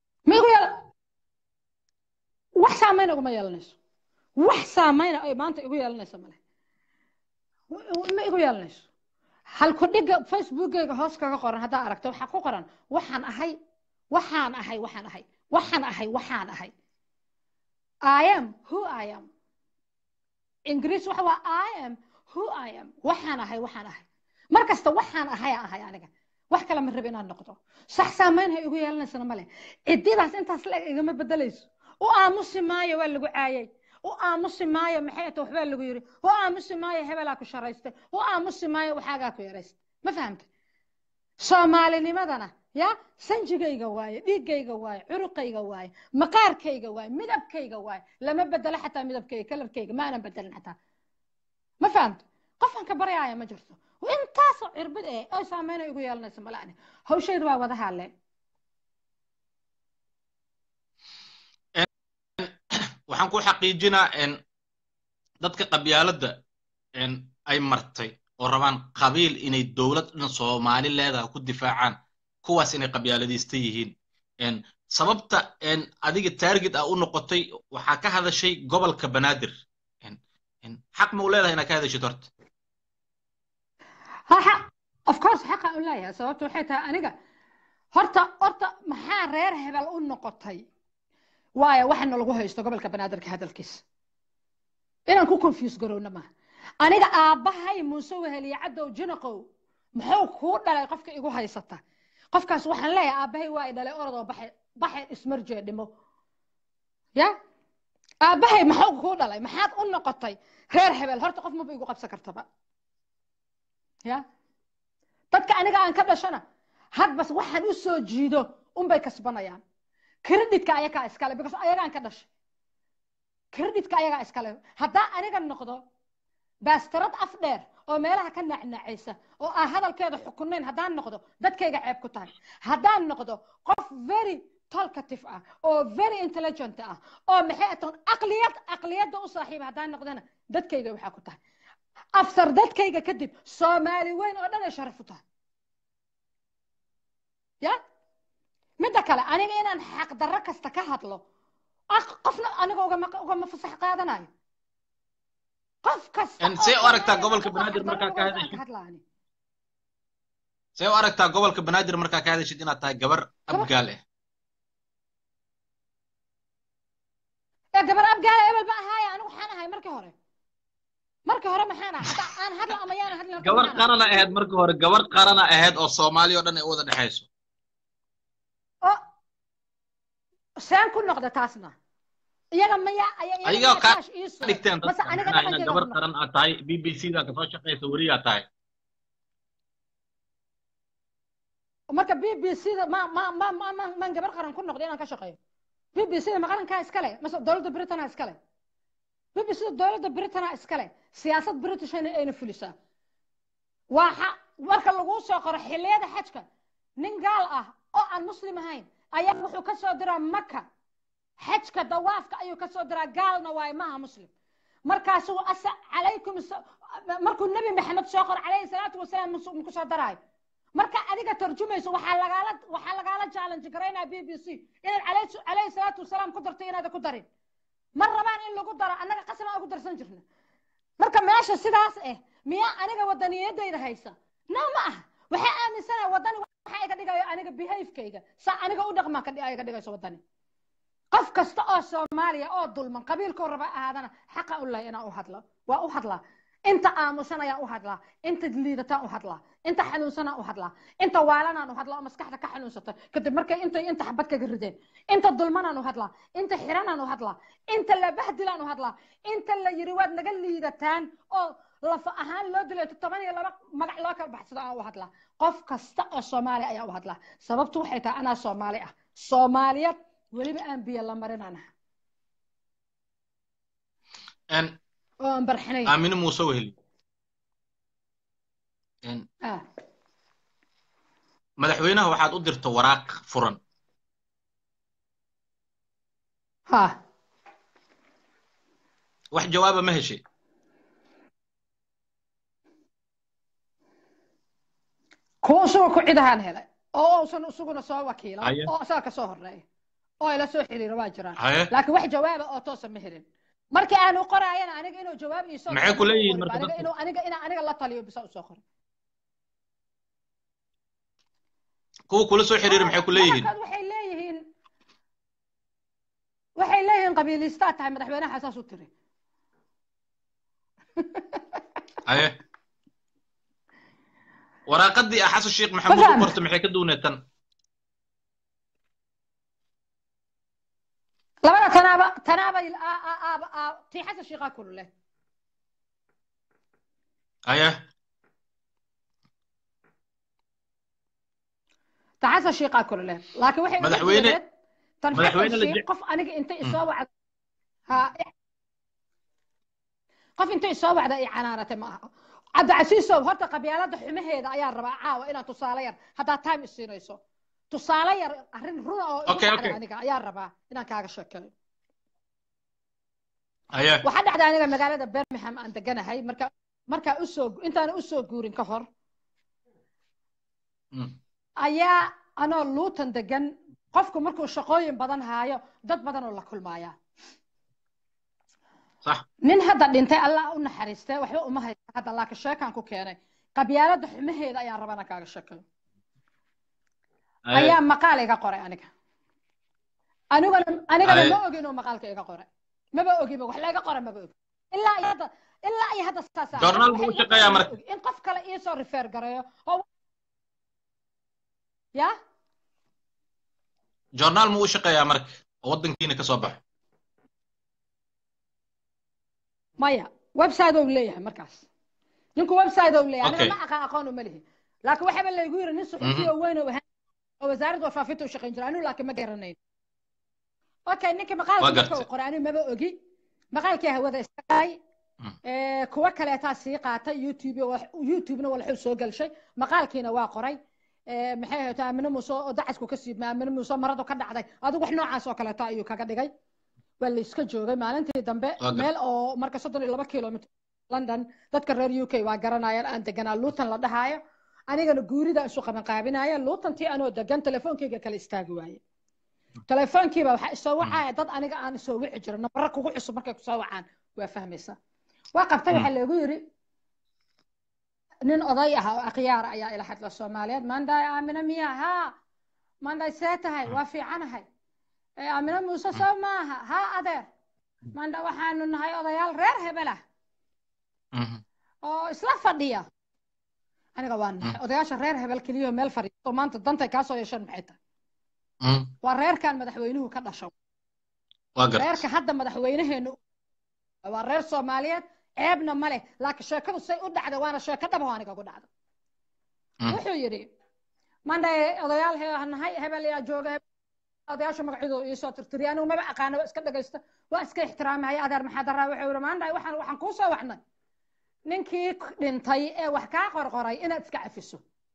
wax saameyn uguma yeelanayso wax saameyn ay maanta igu yeelanayso male ma igu yeelanayso halku dhiga facebookgayga hoos kaga qoran haddaa aragto waxaa ku qoran waxaan ahay waxaan ahay waxaan ahay waxaan ahay waxaan ahay i am who i am ingiriis waxa waa i am who i am waxaan ahay waxaan ahay mar kasta waxaan ahay ahay aniga wax kale ma rabi inaan noqdo sax saameyn ha igu yeelanaysana male cididaas intaas la igama bedelayso u aamusi maayo waa lagu caayay u aamusi maayo maxay ta waxbaa lagu yiri u aamusi maayo hebelaa ku sharaystay u aamusi maayo waxaagaa ku yaraystay ma fahamta soomaalinimadana ya sanjigayga waaye dhiiggayga waaye curuqayga waaye maqaarkayga waaye midabkayga waaye lama bedelo xataa midabkayga kalarkayga ma aanan bedelin xataa ma fahamta qofan ka baryaaya ma jirto intaasoo cirbid eh oo saameyna igu yeelanaysa malaani hawshayda waa wada haaleen waxaan ku xaqiijinaa dadka qabyaaladda ay martay oo rabaan qabiil inay dowlad dhan soomaali leedaha ku difaacaan kuwaas inay qabyaaladaysta yihiin sababta adiga target ah u noqotay waxaa ka hadashay gobolka banaadir xaq ma u leedahay inaad ka hadashid horta of course xaqaan u leeyahay sababta waxay tahay aniga horta horta maxaa reer hebel u noqotay waayo waxana lagu haysto gobolka banaadirka hadalkiisa inaan ku confuse garowna maaha aniga aabbahay muuse weheliye cadow jinaqow muxuu kuu dhalay qofka igu haysata qofkaas waxaan leeyahay aabbahay waa i dhalay orodoo baxay baxay ismarjee dhimo ya aabbahay maxuu kuu dhalay maxaad u noqotay reer hebel horta qof maba igu qabsan kartaba ya dadka aniga aan ka dhashana hadbas waxaan u soo jiido unbay kasbanayaan kreditka ayagaa iskale because ayagaan ka dhashay kreditka ayagaa iskale haddaa aniga noqdo baastarad af dheer oo meelaha ka nacnacaysa oo aan hadalkeeda xukunayn haddaan noqdo dadkayga ceeb ku tahay haddaan noqdo qof very talkative ah oo very intelligent ah oo maxay atoon aqliyad aqliyadda u saaxiiba haddaan noqdana dadkayga waxaa ku tahay afsar dadkayga kadib soomaali weyn oo dhan ay sharaf u tahay ya midda kale aniga inaan xaqdarro kasta ka hadlo qofna aniga ugama ugama fasax qaadanayo qof kasta see u aragtaa gobolka banaadir markaa ka hadashid see u aragtaa gobolka banaadir markaa ka hadashid inaad tahay gabar abgaal ah ee gabar abgaal ebel ma ahaaya anigu waxaan ahay markii hore markii hore maxaan ahay hadda aan hadlo ama yaan hadlin gabar qarana ahayd markii hore gabar qarana ahayd oo soomaali oo dhan ay u wada dhexayso oo seen ku noqda taasna iyaga maya ayagaa kaa dhigteen dadka inaad gabar qaran aad tahay b b c da kasoo shaqaysa weriyaa tahay marka b b c da ma ma ma ma ma maan gabar qaran ku noqda inaan ka shaqeeyo b b c da ma qarankaa iskale mase dowladda britanaa iskale b b c da dowladda britanaa iskale siyaasad britishana ayna fulisaa waxa marka laguu soo qoro xilliyada xajka nin gaal ah oo aan muslim ahayn ayaa wuxuu ka soo diraa maka xajka dawaafka ayuu ka soo diraa gaalna waaye maaha muslim markaasuu asa calaykum markuu nebi maxamed soo qoro calayhi salaatu wasalaam ku soo daraayo marka adiga tarjumayso waxaa lagaala waxaa lagaala challenge garaynaa b b c inaad calayhi salaatu wasalaam ku darto inaada ku darin ma rabaan in lagu daro annaga qasabaan ugu darsan jirna marka meesha sidaas ah miyaa aniga wadaniyadayda haysa no ma aha waxaa aaminsanaha wadani waxa iga dhigayo aniga behavekayga saa aniga u dhaqmaa ka iga dhigayso wadani qof kasta oo soomaaliya oo dulman qabiilkoo raba ahaadana xaqa u lahay inaan u hadlo waa u hadlaa inta aamusan ayaan u hadlaa inta liidataan u hadlaa inta xanuunsanaan u hadlaa inta waalanaan u hadlaa oo maskaxda ka xanuunsata kadib markay intay inta xabad kaga rideen inta dulmanaan u hadlaa inta xiranaan u hadlaa inta la bahdilaan u hadlaa inta la yiri waad naga liidataan oo lafa ahaan loo dilay toban iyo laba magac loo kala baxsado aan u hadlaa qof kasta oo soomaali ayaa u hadlaa sababtu waxay tahay anaa soomaali ah soomaaliyad weliba aan biyo la marinaan aha oo aan barxinayn aamine muuse weheli madaxweynaha waxaad u dirta waraaq furan ha wax jawaaba ma heshay kuwa isagoo ku cidahaan helay oo uusan isaguna soo wakiilan oo isaga kasoo horeeya oo ila soo xiriira waa jiraan laakiin wax jawaaba oo toosa ma helin markii aanu qoraayana aniga inuu jawaab iisoo maxay ku leeyihiin marka aniga inuu aniga ina aniga la taliyo bisa usoo qoray kuwa kula soo xiriira maxay ku leeyihiin waxay leeyihiin waxay leeyihiin qabiilistaad tahay madaxweynaha xasaas u tiri aye waraaqadii ah xasan sheekh maxamuud u qortay maxay ka duunay tan labada tanaaba tanaaba tii xasan sheekhaa kulule aye ta xasan sheekhaa kulule laakiin waxay madaxweyne tan madaxweyne la xasan qof aniga inta isoo wacda ha qof inta isoo wacda ay canaanatay ma aha cabdicasiisow horta qabyaalada xumaheeda ayaa rabaa caawa inaad tusaale yar haddaa time isiinayso tusaale yar arrin runa oo igu dhacday aniga ayaa rabaa inaan kaaga sheekeeyo haye waxaa dhacday aniga magaalada birmingham aan deganahay marka markaa usoo intaan usoo guurin ka hor Mm. ayaa anoo luutan degan qofku markuu shaqooyin badan haayo dad badan oo la kulmaaya sax nin hadda dhintay allah u naxariistay waxba uma haysta hadda laakiin sheekaan ku keenay qabyaalada xumaheeda ayaan rabana kaaga sheekayo haye ayaa maqaal iga qoray aniga anigana anigana Aye. ma ogi inuu maqaalka iga qoray maba ogiba wax laga qoray maba ogi ilaa iyo hadda ilaa iyo hadda saas ah. Journal Wax buu u iga shaqeeyaa qoray ma marka? ogi. in qof kale iisoo refer gareeyo oo ya journaal muu u shaqeeyaa marka oo waddankiina ka soo baxo maya website ou leeyahay markaas ninku website ou leeyahay Okay. aniga ma aqaan aqoon uma lihi laakiin waxaba laygu yiri nin suxuufi oo weyn oo ahaan oo wasaaradda warfaafinta u shaqayn jira anigu laakiin ma garanayn okay ninka Waa maqaalka marka gartay. uu qoray anigu maba ogi maqaalkii hawada istaqay Mm. ee kuwa kaleetaa sii qaatay youtube wax- youtube-na walxuu soo galshay maqaalkiina waa qoray ee maxay ahayd aamino muuse oo dacasku ka siibmay aamino muuse maradu ka dhacday adigu wax noocaas oo kaleeta ayuu kaga dhigay waa la iska joogay maalintii dambe Waa gartay. meel oo marka soddon iyo laba kilomitr london dadka reer u k waa garanayaan aan deganaa luutan la dhahaayo anigana guurida isu qabanqaabinaya luutantii anoo degan telefoonkeyga kala istaagi waaye telefoonkiiba waxaa isoo wacaya dad aniga aan isoo wici jiro nambaro kugu cusub markay kusoo wacaan waa fahmaysaa waa qabtay waxaa lagu yiri nin oday ah oo akhyaar ayaa ila hadla soomaaliyeed maandaay aamina miya haa maandaay see tahay waa fiicanahay ee aamina muuse soo maaha haa adeer maandha waxaanu nahay odayaal reer hebel ah Mhm. oo isla fadhiya aniga waa nahay odayaasha reer hebel keliya meel fadhiisto maanta dantay kaasoo yeesheen maxay tahay Mhm. waa reerkan madaxweynuhu ka dhasho waa gartay reerka hadda madaxweynaheenu waa reer soomaaliyeed ceebna ma leh laakiin sheekadu say u dhacday waana sheeko dhab oo aniga ku dhacda Mm. wuxuu yidhi mandhay odayaal he- nahay hebel yaa jooga hebel- odayaasha magacyadooda iisoo tirtiriya anigu maba aqaano waa iska dhagaysta waa iska ixtiraamaya adeer maxaa daraa wuxuu yidhi mandhay waxaan waxaan kuu soo wacnay ninkii k- dhintay ee wax kaa qorqoray inaad iska cafiso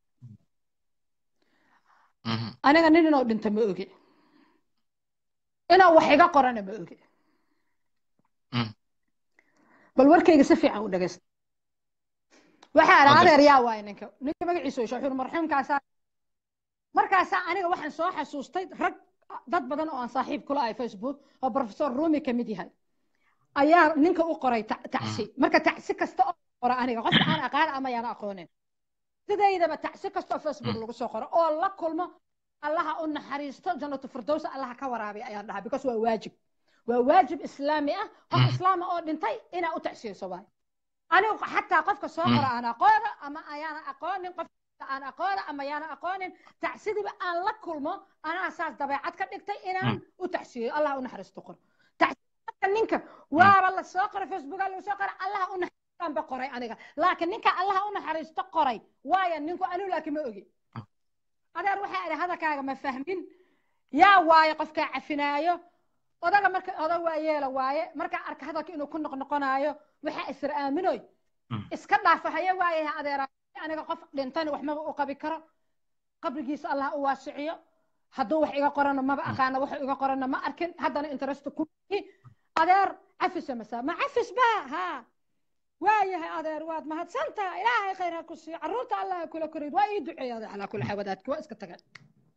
Mhm. aniga nin inuu dhinta ma ogi inuu wax iga qorana ma ogi Mm. bal warkayga si fiican u dhagaysta waxaa idha Okay. adeer yaa waay ninka ninka magaciisa isha wuxuu yidhi marxuumkaasaa markaasaa aniga waxaan soo xasuustay rag dad badan oo aan saaxiib kula ahay facebook oo professor rumi ka mid yahay ayaa ninka u qoray ta- tacsi marka tacsi kasta oo qora aniga qofka aan aqaan ama yaan aqoonin sidaydaba tacsi kasta oo facebook lagu soo qoro oo la kulmo allaha u naxariisto jannatu firdowsa allaha ka waraabiya ayaan dhahaa because waa waajib waa waajib islaami ah qof Mm. islaama oo dhintay inaa u tacsiyeyso waay anigu xataa qofka soo qora aan aqoono ama ayaana aqoonin qof aan aqoono ama ayaana aqoonin tacsidiiba aan la kulmo anaa saas dabeecad ka dhigtay inaan u tacsiyeyo allah u naxariisto qoro tacsiyeedka ninka waaba la soo qoray facebooka lagu soo qoray allah u naxariistaan ba qoray aniga laakiin ninka allah u naxariisto qoray waaya ninku anigu laakiin ma ogi adeer waxaa idhi hadalkaaga ma fahmin yaa waaye qofkaa cafinaayo odaga marka odag waa yeela waaye markaa arka hadalka inuu ku noqnoqonaayo waxaa isra aaminoy Mm. iska dhaafa haye waaye adeera aniga qof dhintana wax maba u qabi karo qabrigiisa allah u waasiciyo hadduu wax iga qorano maba aqaana wax iga qorano ma arkin haddana interest ku adeer cafisa masa ma cafis ba ha waayahay adeer waad mahadsantaha ilaahay khayr ha ku siiyo carruurta allah ha kula korid waa ii duceeya adeer calaa kula xawadaadki waa iska tagay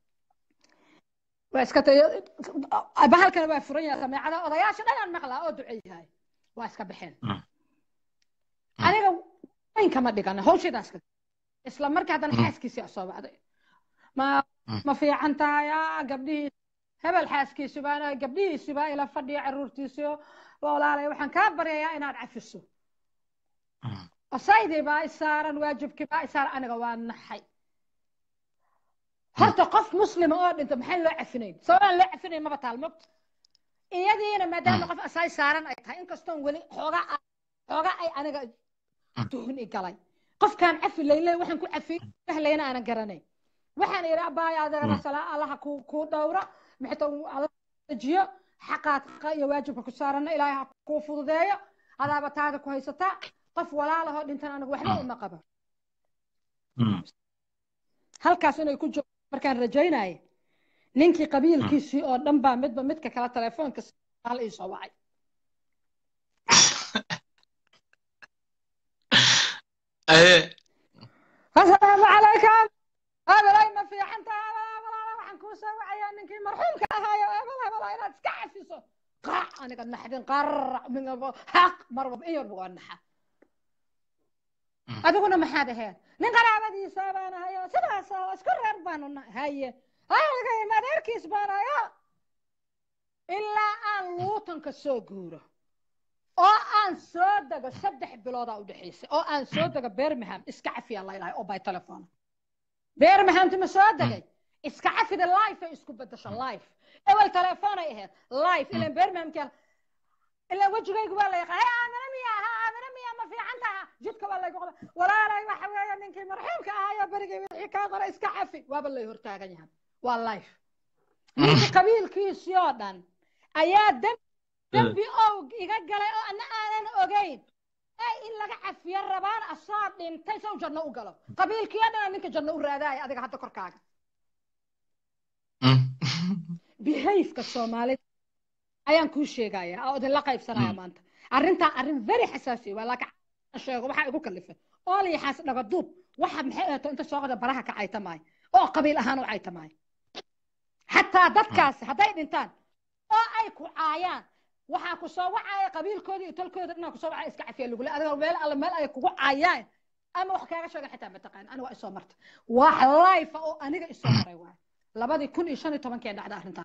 waa iska tagay bahalkana waa furan yahay sameecada odayaasha dhan aan maqlaa oo duceeyahay waa iska baxeen Mm. aniga wayn kama dhigana hawshidaas ka isla markii haddana Mm. xaaskiisii soo baxday ma Mm. ma fiican tahay aa gabdhihii hebel xaaskiisu baa gabdhihiisu baa ila fadhiya carruurtiisio walaalay waxaan kaa baryayaa inaad cafiso Mhm. osaydii baa isaaran waajibkii baa isaaran aniga waa naxay horta qof muslima oo dhinta maxaan loo cafinayn sababaan loo cafinayn maba taal mogta iyadiina maadaama Mm. qof asaay saaran ay tahay inkastoon weli xoogaa a- xoogaa ay aniga Mm. tuhun i galay qofkaan cafi layle waxaan ku cafiyey sahlayna aanan garanayn waxaan idhi abbaaya adeegana Mm. salaa allaha ku kuu dhowra maxta alla dejiyo xaqaad xaqa iyo waajibka ku saaranna ilaahay ha kuu fududeeyo adaaba taada ku haysataa qof walaalahoo dhintan anigu waxba Mm. uma qaba Mhm. halkaas inay ku joogto markaan rajaynaaye ninkii qabiilkiisii oo dhan baa midba midka kale telefoonka hal ii soo wacay aye asalaamu calaykum hebelay ma fiican tahay walaala waxaan kuu soo wacayaa ninkii marxuumka ahaayo hebel hebela inaad iska cafiso qaac aniga naxdin qarac mingabo xaq mar walba in yarba waa naxa adiguna maxaad ahayd nin qaraabadiisa baan ahayo sidaas oo isku reer baanu nahay haye adiga adeerkiis baan ahayo ilaa aan luutanka soo guuro oo aan soo dego saddex biloodaa udhexaysay oo aan soo dego bermingham iska cafiya laylahay oo by telephone berminghamti ma soo degay iska cafida life ay isku bedasho life ewel telefoon ay ahayd life ilan berminghamka ilan wejigaygu waa la yaqaan aamina miya ha aamina miya ma fiican taha jidka waa laygu qaba walaalay waxa weeye ninkii marxuumka ahaayo berigii wixii kaa qora iska cafi waaba lay hortaagan yahay waa life ninkii qabiilkiisii oo dhan ayaa dan dembi oo iga galay oo ana aanan ogeyn ee in laga cafiyo rabaan asoo dhintay sow janno u galo qabiilkii oo dhana ninka janno u raadaaya adiga hadda korkaaga behaveka soomaalida ayaan kuu sheegaya oo idinla qaybsanaya maanta arrintaa arrin very xasaasi waa laakiin sheego waxaa igu kalifay oo liixaas dhagaduub waxa maxay ahaato inta soo qada baraha ka caytamaay oo qabiil ahaan u caytamaay xataa dadkaasi hadday dhintaan oo ay ku caayaan waxaa ku soo wacaya qabiilkooda iyo tolkooda dhanaa kusoo wacaya iska cafiya lagule adiga meel alle meel ay kugu caayaan ama wax kaaga sheega xitaa mataqaan aniga waa isoo marta wax life oo aniga isoo maray waay labadii kun iyo shan iyo tobankee dhacda arrintaan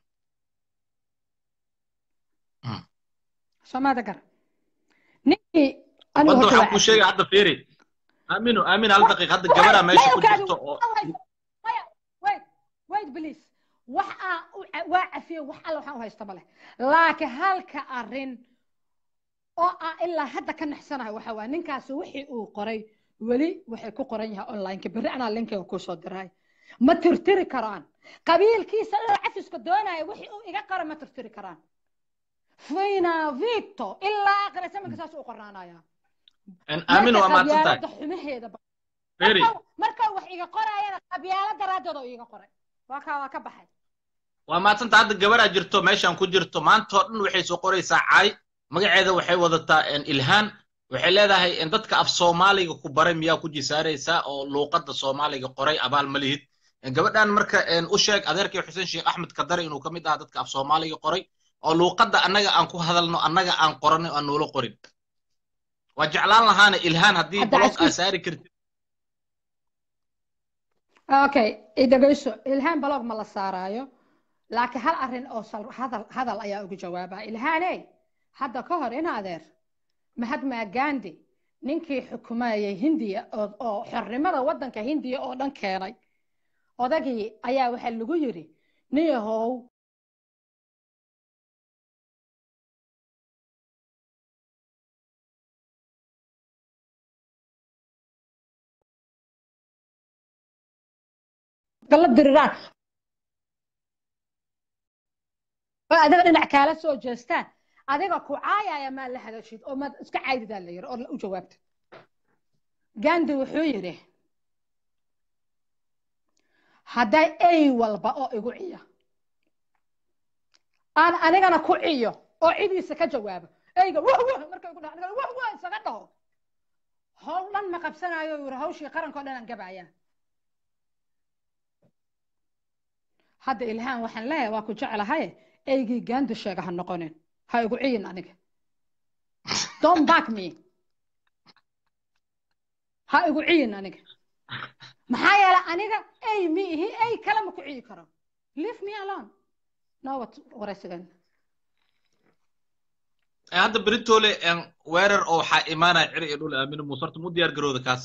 somaada gar ninkii wadda waxaan kuu sheegay hadda fiiri aaminu aamin hal daqiiq hadda gabaraa meesha ku jirto oo wait wait please wax aan waa cafiye wax alle waxaan u haysta male laakiin halka arrin oo aan ilaa hadda ka naxsanahay waxa waa ninkaasi wixii uu qoray weli waxay ku qoran yahay onlineka berri anaa linkiga kuu soo diray ma tirtiri karaan qabiilkiisa oo cafiska doonaya wixii uu iga qora ma tirtiri karaan fina vito ilaa aqra samanka saas u qornaanaya aamin waa maadsan tahay xumaheeda feri marka wax iga qoraayana qabyaalo daraaddeed oo iga qoray waa ka waa ka baxay waa maadsanta hadda gabaraa jirto meeshaan ku jirto maanta oo dhan waxay soo qoraysaa caay magaceeda waxay wadataa ilhaan waxay leedahay dadka af soomaaliga ku baray miyaa ku jisaaraysaa oo luuqadda soomaaliga qoray abaal ma lihid gabadhan marka u sheeg adeerkii xuseen sheekh axmed kadare inuu ka mid ahaa dadka af soomaaliga qoray oo luuqadda annaga aan ku hadalno annaga aan qoranay aan noola qorin waa jeclaan lahaana ilhaan haddii blog aa saari kartid okay idhagayso ilhaan blog ma la saaraayo laakiin hal arrin oo hadal hadal ayaa ugu jawaabaa ilhaaney hadda ka hor in adeer mahatma gandi ninkii xukumayay hindiya oo xornimada waddanka hindiya oo dhan keenay odagii ayaa waxaa lagu yidhi niyahow la diriraan oo adiga dhinac kaala soo jeestaan adiga ku caayaya maa la hadashid oo maad iska caydidaa la yiri oo u jawaabta gandi wuxuu yidhi hadday ey walba oo igu ciyo aan anigana ku ciyo oo cidiisa ka jawaabo eyga wah wah marka igu dhaha anigana wah wah isaga dhaho howl dhan ma qabsanayo yiri hawshii qarankoo dhan aan gabayaa hadda ilhaan waxaan leeyahay waa ku jeclahay eygii gaandi sheega ha noqonin ha igu ciyin aniga don't back me ha igu ciyin aniga maxaa yeelay aniga ey mi ihi ey kale ma ku ciyi karo leave me alone nowat waraysigan hadda beritole weerar oo waxaa imaanaya cir iyo dhul aamino muusarta mu diyaar garooda kaas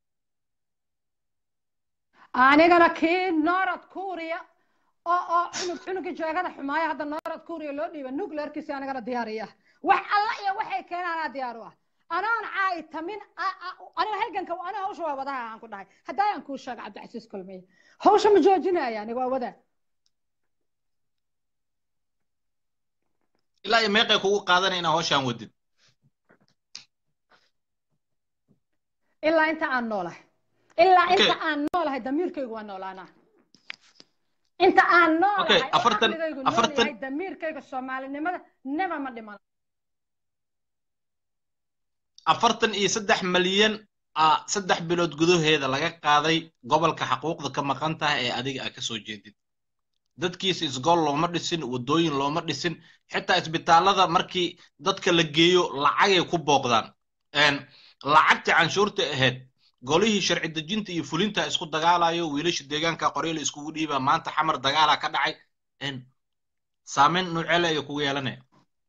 anigana kii norad kuuriya oo oo cunug cunugii jeegada xumaaya hadda norad kuuriya loo dhiiba nuclearkiisi anigana diyaariya ah wax alla iyo waxay keenaan anaa diyaar u ah anoon caaytamin aniga halganka aniga hawsha waa wadaha aan ku dhahay haddayaan kuu sheega cabdicasiis kulmiye hawsha ma joojinaya aniga waa wadaa ilaa iyo meeqay kugu qaadanaya inaa hawshaan wadid ilaa inta aan noolahay ilaa inta aan noolahay damiirkaygu waa noolaanaa inta aan noolahay afartan afartan damiirkayga soomaalinimada neba ma dhiman afartan iyo saddex malyan saddex bilood gudaheeda laga qaaday gobolka xaquuqda ka maqan tahay ee adiga aa ka soo jeedid dadkiisa isgool looma dhisin waddooyin looma dhisin xitaa isbitaallada markii dadka la geeyo lacagay ku booqdaan lacagtii canshuurta ahayd golihii sharci dejinta iyo fulinta isku dagaalayo wiilasha deegaanka qoryala iskugu dhiibaa maanta xamar dagaalaa ka dhacay saameyn nuuceele ayay kugu yeelanaya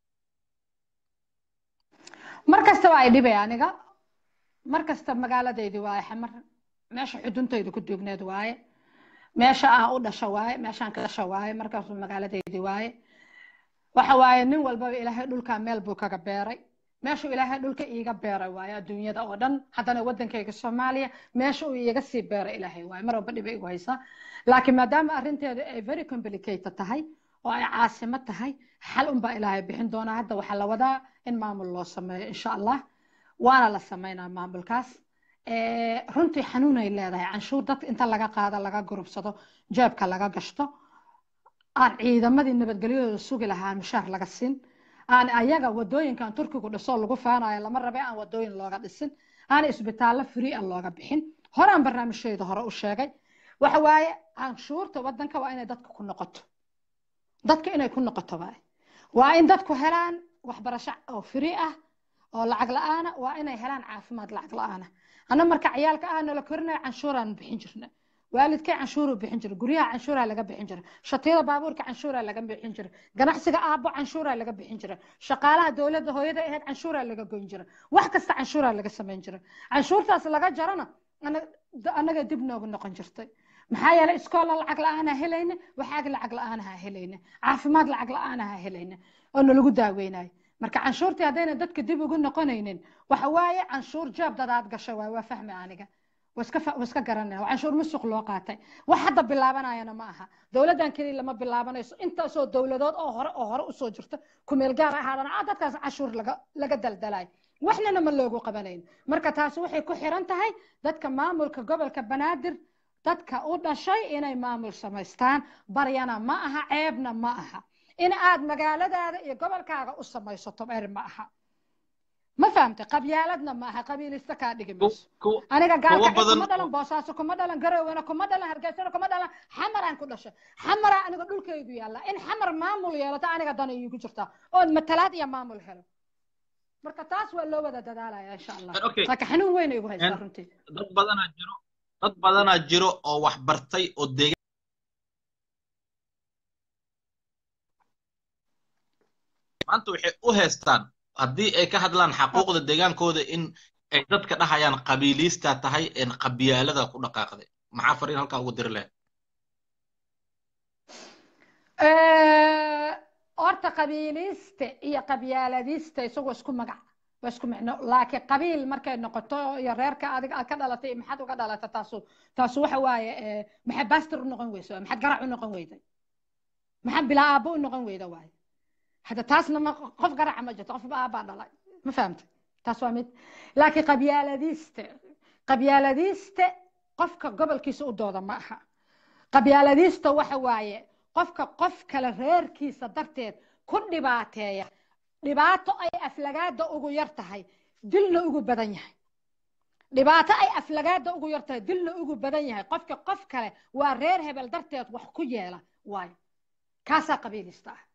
mar kastaba ay dhibay aniga mar kasta magaaladaydi waaye xamar meesha xuduntayda ku duugneed waaye meesha aan u dhasho waaye meeshaan ka dhasho waaye markaasu magaaladaydi waaye waxa waaye nin walbaba ilaahay dhulkaa meel buu kaga beeray meeshuu ilaahay dhulka iiga beeray waaye adduunyada oo dhan haddana waddankayga soomaaliya meesha uu iiga sii beeray ilaahay waaye mar walba dhiba igu haysaa laakiin maadaama arrinteedu ay very complicated tahay oo ay caasimo tahay xal unbaa ilaahay bixin doonaa hadda waxaa la wadaa in maamul loo sameeyo insha allah waana la sameynaa maamulkaas runtii xanuunay leedahay canshuur dadka inta laga qaado laga gurubsado jeebka laga gashto aan ciidamadii nabadgelyadooda sugi lahaa mushaar laga siin aan ayaga wadooyinkan turkigu dhisoo lagu faanayo lama rabe aan wadooyin looga dhisin aan isbitaallo free a looga bixin horaan barnaamijyada hore u sheegay waxa waaye canshuurta wadanka waa inay dadka ku noqoto dadka inay ku noqoto waaye waa in dadku helaan waxbarasho oo free ah oo lacag la-aana waa inay helaan caafimaad lacag la-aana anna marka ciyaalka ah nala korinayo canshuuraan bixin jirna waalidkay canshuuruu bixin jira guryaha canshuuraa laga bixin jira shatiyada baabuurka canshuuraa laga bixin jira ganacsiga aabbo canshuuraa laga bixin jira shaqaalaha dowladda hooyada ahayd canshuuraa laga goyn jira wax kasta canshuuraa laga samayn jira canshuurtaas laga jarana annaga dib noogu noqon jirtay maxaa yeelay iskoolla lacag la-aanaa helayna waxaag lacag la-aanaha helayna caafimaad lacag la-aanaha helayna oo nalagu daaweynayo marka canshuurtii haddayna dadka dib ugu noqonaynin waxa waaye canshuur jeeb dadaad gashay waay waa fahmi aniga waa iska garanaya canshuur musuq loo qaatay wax hadda bilaabanayana ma aha dowladdan keliya lama bilaabanayso intaasoo dowladood oo hore oo hore usoo jirta kumeel gaar ahaadana ah dadkaas canshuur laga laga daldalayo waxnana ma loogu qabanayn marka taasi waxay ku xiran tahay dadka maamulka gobolka banaadir dadka u dhashay inay maamul samaystaan baryana ma aha ceebna ma aha in aad magaaladaada iyo gobolkaaga u samaysato er ma aha ma fahamtay qabyaaladna ma aha qabiilista kaa dhigi mayso aniga gaalkaci kuma dhalan boosaaso kuma dhalan garowena kuma dhalan hargeysana kuma dhalan xamaraan ku dhashay xamaraa aniga dhulkaygu yaalla in xamar maamul yeelato aniga dana iigu jirtaa ood matalaad iyo maamul helo marka taas waa loo wada dadaalaya insha allah laakiin xanuun weyn igu haysaa runtii dad badanaa jiro dad badanaa jiro oo wax bartay oo deegaan maanta waxay u heestaan haddii ay ka hadlaan xaquuqda deegaankooda in ay dadka dhahayaan qabiiliista tahay een qabyaalada ku dhaqaaqday maxaa fariin halkaa ugu diri lahayd horta qabiiliiste iyo qabyaaladiiste isagoo isku magac waa isku micno laakiin qabiil markay noqoto iyo reerka adiga aad ka dhalatay maxaad uga dhalata taasu taasu waxa waaye maxaad baastir u noqon weysa maxaad garac u noqon weyday maxaad bilaa aabbo u noqon weyda waaye hadda taasna ma qof garaca ma jirto qofba aabbaa dhalay ma fahamtay taas waa mid laakiin qabyaaladiiste qabyaaladiiste qofka gobolkiisa u dooda ma aha qabyaaladiista waxa waaye qofka qof kale reerkiisa darteed ku dhibaateeya dhibaato ay aflagaada ugu yar tahay dilna ugu badan yahay dhibaato ay aflagaada ugu yar tahay dilna ugu badan yahay qofka qof kale waa reer hebel darteed wax ku yeela waayo kaasaa qabiilista ah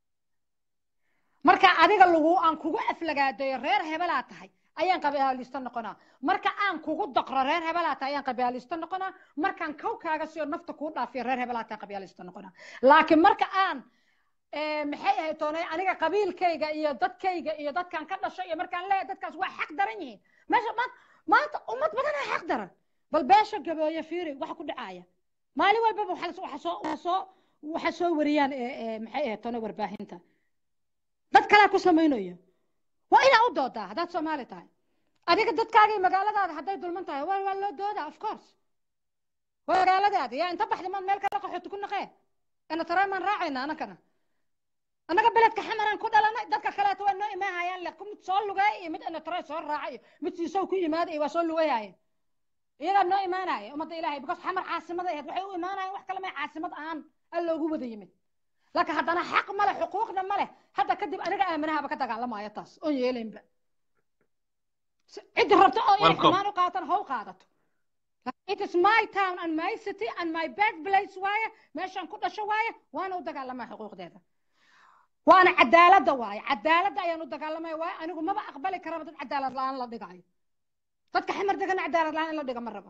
marka adiga lagu aan kugu aflagaadeeyo reer hebelaa tahay ayaan qabyaalista noqonaa marka aan kugu daqro reer hebelaa tahay ayaan qabyaalista noqonaa markaan kow kaaga siyo nafta kuu dhaafiyo reer hebelaa tahay qabyaalista noqonaa laakiin marka aan maxay ahayd toonay aniga qabiilkayga iyo dadkayga iyo dadkaan ka dhashay iyo markaan leeyahay dadkaas waa xaq daran yihiin meesha maanta ummad badanaa xaq daran bal beesha gabooye fiiri waxa ku dhacaya maalin walbaba waxa soo waxa soo waxa soo wariyaan maxay ahayd toonay warbaahinta dad kalaa ku samaynayo waa inaa u doodaa haddaad soomaali tahay adiga dadkaaga iyo magaaladaada hadday dulman tahay waa waa loo doodaa of course waa magaaladaada yaa inta baxdi maad meel kala qaxooti ku naqee ina tareemaan raacayna anakana annaga beledka xamaraan ku dhalanay dadka kaleeto waa noo imaahayaan le mid soo lugeey iyo mid ina tare soo raaca iyo mid siisow ku yimaada iyo waa soo lugeeyaayen iyagaa noo imaanaya ummadda ilaahay because xamar caasimada ahayd waxay u imaanayaan wax kale may caasimad ahaan al loogu wada yimid laakiin haddana xaq ma leh xuquuqna ma leh hadda kadib aniga aaminahaaba ka dagaalamaya taas oon yeelaynba ciddi rabto oo inay Welcome. xumaan u qaatana ha u qaadato it is my town and my city and my bed place waaye meeshaan ku dhasho waaye waana u dagaalamaa xuquuqdeeda waana cadaaladda waaye cadaaladda ayaan u dagaalamaya waaye anigu maba aqbali karaba dad cadaalad la-aan la dhigayo dadka xamar degana cadaalad la-aan in la dhiga ma rabo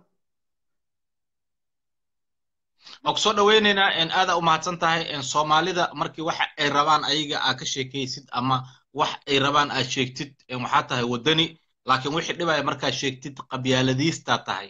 waa ku soo dhaweynaynaa en aadaa u mahadsan tahay en soomaalida markii waxa ay rabaan ayaga aa ka sheekaysid ama wax ay rabaan aad sheegtid en waxaa tahay waddani laakiin wixii dhibaya markaad sheegtid qabyaaladiistaa tahay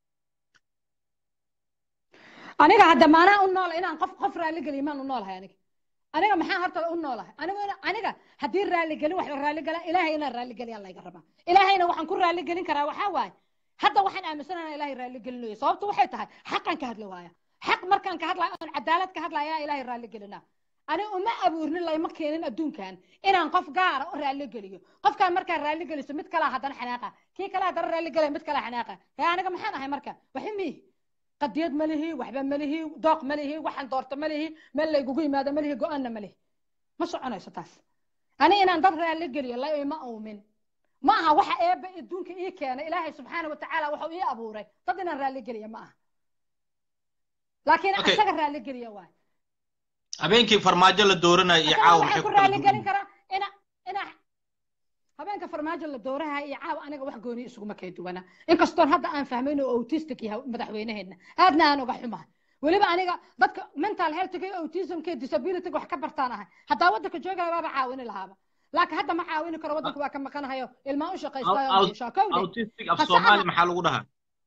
aniga hadda maanaa u noola inaan qof qof raalligeliyo maan u noolahay aniga aniga maxaa horta u noolahay aniga aniga haddii raalligelin wax la raalligala ilaahay inaan raalligeliyaa layga rabaa ilaahayna waxaan ku raalligelin karaa waxaa waaye hadda waxaan aaminsanahay ilaahay raalligelinayo sababtu waxay tahay xaqan ka hadli waaya xaq markaan ka hadlayo oon cadaalad ka hadlaya ilaahay raalligelinaa ani uma abuurnin layma keenin adduunkan inaan qof gaara u raalligeliyo qofkaan markaa raalligeliso mid kalaa haddana xanaaqa kii kale haddana raalligelaya mid kalaa xanaaqa hee aniga maxaan ahay marka waxi mihi qadiyad ma lihi waxba ma lihi dooq ma lihi waxaan doorto ma lihi meel laygugu yimaado ma lihi go-aanna ma lihi ma soconayso taas ani inaan dad raalli geliyo la ima uumin ma aha waxa eebba adduunka ii keenay ilaahay subxaana watacaala wuxuu ii abuuray dad inaan raalli geliyo ma aha laakiin Okay. asaga raalli geliyo waay habeenkii farmaajo la dooranayo iyo asaga caawa waxaan maxay ku ku kala raalli duwan gelin yihiin? karaa ina ina habeenka farmaajo la dooraha iyo caawa aniga wax gooni isuguma kala duwana inkastoon hadda aan fahmayn oo autistic yahay madaxweyneheenna aadna aan uga xumahay weliba aniga dadka mental healthga iyo autismka iyo disabilityga wax ka bartaan ahay haddaa waddanka joogaya waaba caawini lahaaba laakiin hadda ma caawini karo waddanka waa ka maqanahayo ilmaa u shaqaystayo Au- au- meesha kowde autistic af Ha soomaali socda. maxaa lagu dhahaa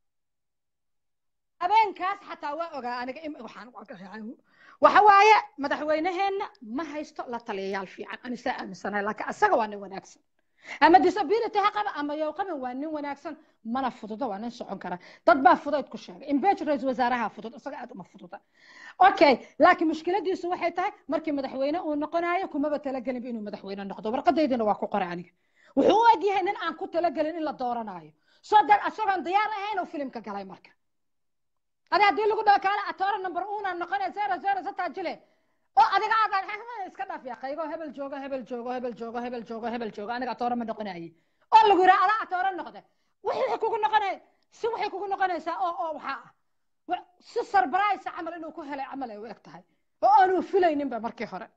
habeenkaas xataa waa ogaa aniga im- waxaan waxa waaye madaxweyneheenna ma haysto la taliyayaal fiican ani saa aaminsanahay laakiin asaga waa nin wanaagsan ama disability ha qaba ama yow qaban waa nin wanaagsan mana fududa waa nin socon kara dad baa fudayd ku sheegay imbeej ra-iisul wasaaraha fudud isaga aad uma fududa okay laakiin mushkiladiisu waxay tahay markii madaxweyne uu noqonayo kumaba talagelinba inuu madaxweyne noqdo warqadaydina waa ku qoray aniga wuxuu u egyahay nin aan ku talagelin in la dooranayo soo dar asagoon diyaar ahayn uu filimka galay marka adi haddii lagu dhaho kaale atoora number una noqonay zero zero sataa jile oo adiga aad iska dhaaf yaqaygo hebel joogo hebel joogo hebel joogo hebel joogo hebel joogo aniga atoora ma noqonaye oo lagu yidhaha adaa atoora noqde wixii waxay kugu noqonay si waxay kugu noqonaysaa oo oo waxaa ah wa- si surprise camal inuu ku helay camal ay u eg tahay oo aanu filayninba markii hore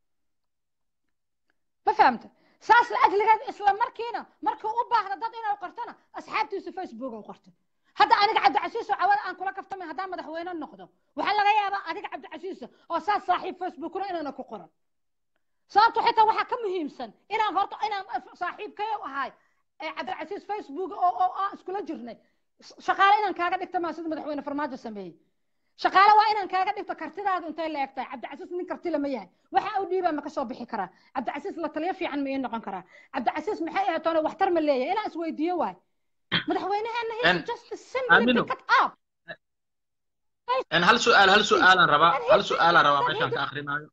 ma fahamta saas la ajligeed isla markiina markuu u baahda dad inuu qortona asxaabtiisu facebook u qortay hadda aniga cabdicasiiso cawada aan kula kaftamay haddaan madaxweyne noqdo waxaa laga yaabaa adiga cabdicasiiso oo saas saaxiib facebookna inaana ku qoran sababto xitaa waxaa ka muhiimsan inaan horta inaan saaxiibkay ahay ee cabdicasiis facebook oo oo aan iskula jirnay shaqaale inaan kaaga dhigta maa sida madaxweyne farmaajo sameeyey shaqaale waa inaan kaaga dhigto kartidaadu intay la eg tahay cabdicasiis nin karti lama yahay waxa uu dhiibaa ma ka soo bixi karaa cabdicasiis la taliyo fiican ma ii noqon karaa cabdicasiis maxay ahayd toona waxtar ma leeyahay inaan isweydiiyo waay madaxweynaheena En- he's just simply Aamino. pick it up En hal su'aal hal su'aalaan rabaa And he hal did su'aalaan it, rabaa and he meeshaan did- ka akrinaayo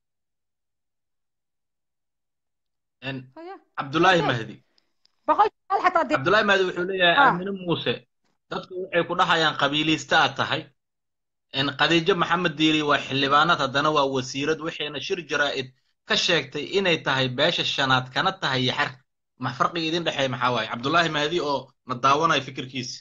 En Haya. cabdullaahi Okay. mahdi boqol su'aal xataa dib cabdullaahi mahdi wuxuu leeyahay Ah. aamino muuse dadku waxay ku dhahayaan qabiiliista aad tahay en khadiijo maxamed diiri waa xildhibaanad haddana waa wasiirad waxayna shir jaraa'id ka sheegtay inay tahay beesha shanaad kana tahay yaxar ma farqiga idin dhexeeya maxaa waaye cabdullaahi mahdi oo na daawanaya fikirkiisa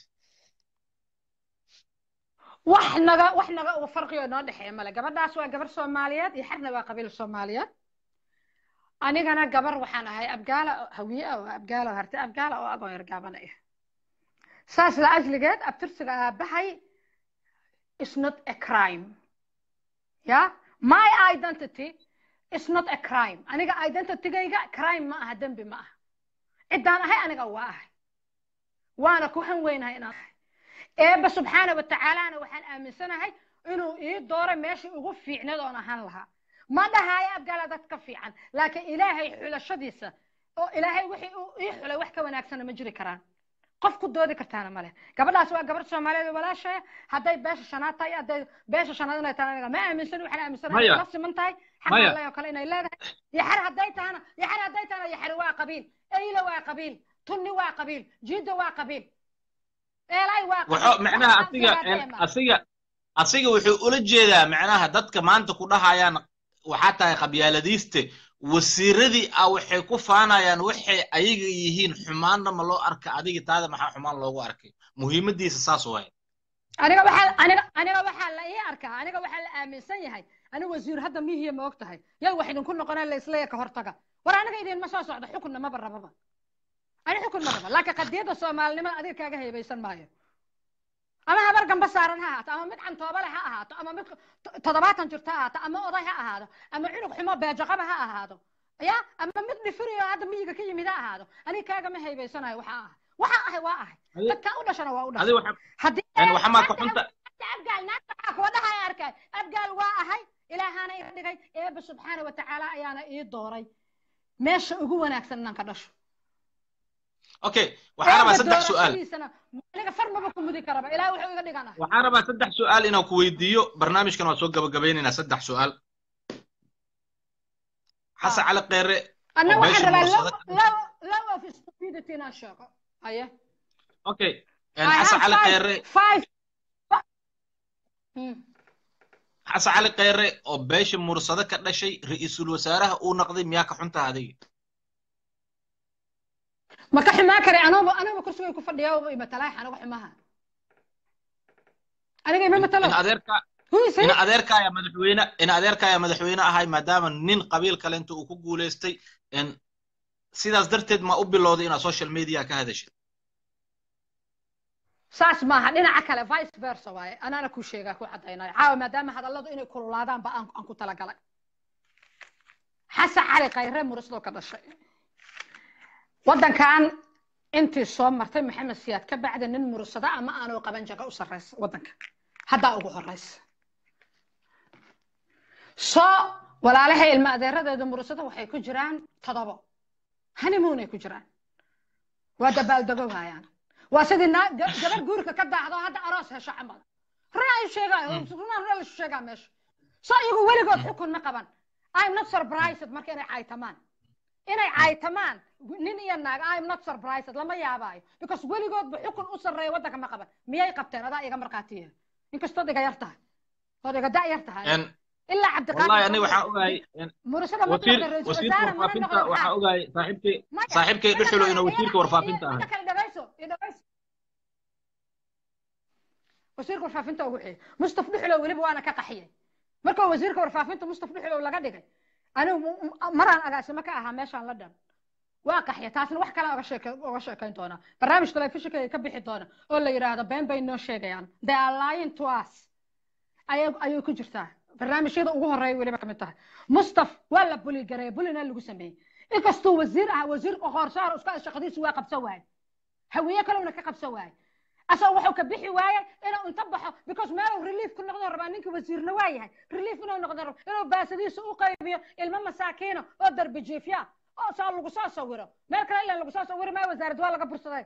wax naga wax naga farqiyo noo dhexeeya male gabadhaas waa gabar soomaaliyeed iyo xarna waa qabiil soomaaliyeed anigana gabar waxaan ahay abgaala oo hawiye ah oo abgaala oo harti abgaala oo agoon yar gaabanaya saas la ajligeed abtirsiga aabahay is not a crime ya my identity is not a crime aniga identitygayga crime ma aha dembi ma aha ciddaan ahay aniga waa ahay waana ku han weynahay inaan ahay eebba subxaana watacaalana waxaan aaminsanahay inuu ii dooray meeshii ugu fiicneed oon ahaan lahaa ma dhahaayo abgaala dad ka fiican laakiin ilaahay xulashadiisa oo ilaahay wixii uu ii xulay wax ka wanaagsana ma jiri karaan qof ku doodi kartaana male gabadhaas waa gabar soomaaliyeed oo walaashaya hadday beesha shanaad tahay hadday beesha shanaad inay tahay aniga ma aaminsan waxaan aaminsanahay Maya. inay la siman tahay xaq Maya. alle oo kale inay leedahay yaxar hadday tahana yaxar hadday tahana yaxari waa qabiil eyla waa qabiil tunni waa qabiil jiida waa qabiil eelay waa wuxuu qabiil macnaha Wax asiga aan en sigaadee ma. asiga asiga wuxuu ula jeedaa macnaha dadka maanta ku dhahayaan waxaa tahay qabyaaladiiste wasiiradii ah waxay ku faanayaan waxay ayaga yihiin xumaanna ma loo arka adiga taada maxaa xumaan loogu arkay muhiimadiisa saas waaye aniga waxaa aniga aniga waxaa la ii arkaa aniga waxaa la aaminsan yahay aniga wasiir hadda mihiya ma og tahay yaa wax idinku noqonaa la isleeya ka hortaga war aniga idinma soo socdo xukunna maba rababa ani xukun ma raba laakiin qadiyadda soomaalinimada adiga kaaga heebaysan maayo ama habar gamba saaran ha ahaato ama mid cantoobale ha ahaato ama mid toddobaatan jirto ha ahaato ama oday ha ahaado ama cunug xumo beejaqaba ha ahaado ya ama mid dhifiriyo hadda miyiga ka yimid ha ahaado aniga kaagama heebaysanayo waxaa ahay waxa ahay waa ahay dadkaa u dhashana waa u dhashay haddii abgaal naagta waxaa kuwa dhahaya arkay abgaal waa ahay ilaahaana ii dhigay eebba subxaana watacaala ayaana ii dooray meesha ugu wanaagsan inaan ka dhasho okay waxaan rabaa saddex su'aal aniga far maba ku mudi karaba ilaah wuxuu iga dhigan ah waxaan rabaa saddex su'aal inaan ku weydiiyo barnaamijkan waa soo gabagabaynaynaa saddex su'aal xasan cali kheyre anna waxaan rabaa low of stupidity inaan sheego aye okay xasan cali kheyre xasan cali kheyre oo beesha mursado ka dhashay ra-iisul wasaaraha uu naqday miyaa ka xuntaha adiga ma ka xumaa kare anuba anuba kursigay ku fadhiya uba imatalaax aniga xumaha aniga ima matalo in adeerka in adeerkaaya madaxweyne in adeerkaaya madaxweyne ahay maadaama nin qabiil kale inta uu ku guulaystay sidaas darteed ma u bilowday inaad social media ka hadashid saas maaha dhinaca kale vice versa waaye anaana ku sheegaa ku caddaynayo caawa maadaama hadalladu inay kululaadaanba aan ku talagalay xasan cali khayre murisdoo ka dhashay waddankan intii soo martay maxamed siyaad ka bacda nin mursada ama aanuu qaban jaga u sarraysa waddanka haddaa ugu horraysa soo walaalahay ilma adeeradeeda mursada waxay ku jiraan todobo honeymoonay ku jiraan waa dabaaldego waayaan waa sidii gabar guurka ka daahdo hadda aroos hesho camal runaa u sheegaa runaa runaa la sheegaa meesha soo iyagu weligood xukun ma qaban i'm not surprised marka inay caytamaan inay caytamaan nin iyo naag i'm not surprised lama yaabaayo because weligoodba xukun u sarreeya waddanka ma qaban miyay qabteen adaa iga markhaatiya inkastood iga yar tahay ood iga da' yar tahay ilaa cabdiqaadir ani waxaan ogahay murashada wasiirka warfaafinta waxaan ogahay saaxiibkay saaxiibkay dhuxulo inuu wasiirka warfaafinta ahay kale dhagayso dhagayso wasiirka warfaafinta ugu xiyay mustaf dhuxulo weliba waana ka qaxiyay marka wasiirka warfaafinta mustaf dhuxulo laga dhigay anigu maraan agaasimo ka ahaa meeshaan la dhan waa qaxya taasna wax kale oga sheeke oga sheekayn doonaa barnaamij telefishinka ka bixi doona oo la yidhaahdo been bay noo sheegayaan they are lying to us ayay ayay ku jirtaa barnaamijyada ugu horeeya weliba kamid tahay mustaf waa la buli gareeya bulina lagu sameeyey inkastuu wasiir ah wasiir qoorsaar iska shaqadiisu waa qabsan waaye hawiye kalewna ka qabsan waaye asagoo wuxuu ka bixi waaye inuu inta baxo because meeluu relief ku noqdo rabaa ninka wasiirna waa yahay relief inuu noqdo rabo inuu baasadiisa u qaybiyo ilmo masaakiina oo darbi jiifya oo saa lagu soo sawiro meel kale ilan lagu soo sawiri maayo wasaarad waa laga bursaday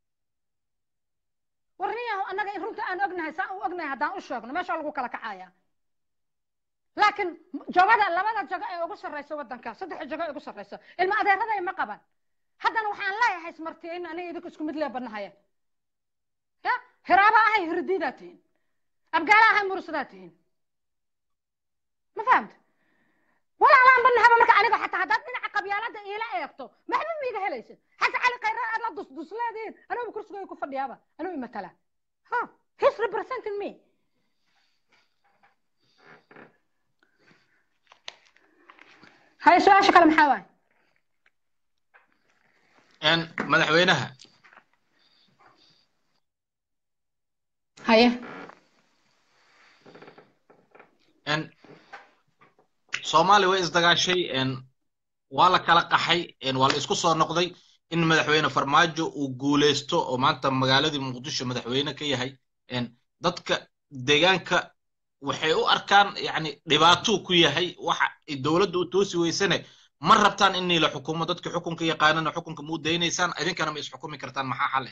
warniyahu annaga in runta aan ognahay saan u ognahay haddaan u sheegno meeshaa lagu kala kacaya laakiin jogada labada jago ee ugu sarreysa waddanka saddex jago ee ugu sarreysa ilma adeeraday ma qaban haddana waxaan leeyahay ismartiyin aniga idinku isku mid lee badnahaya ya hiraaba ahay hirdiidaa tihiin abgaala ahay mursadaa tihiin ma fahamta walaalaan banahaba marka aniga xataa haddaad dhinaca qabyaalada iila eegto maxba miiga helaysid xasan cali khayre aad la dusdusleediin anugu kursigay ku fadhiyaaba anuu imatala ha he's representing me هاي سؤال شكل محاوي ان مدحوينها هيا ان soomaali way isdagaashay waa la kala qaxay waa la isku soo noqday in madaxweyne farmaajo uu guuleysto oo maanta magaaladii muqdisho madaxweyne ka yahay dadka deegaanka waxay u arkaan yani dhibaatuu ku yahay waxa dowladda u toosi weysane ma rabtaan in la xukumo dadka xukunka yaqaanana xukunka muu daynaysaan idinkana ma isxukumi kartaan maxaa xale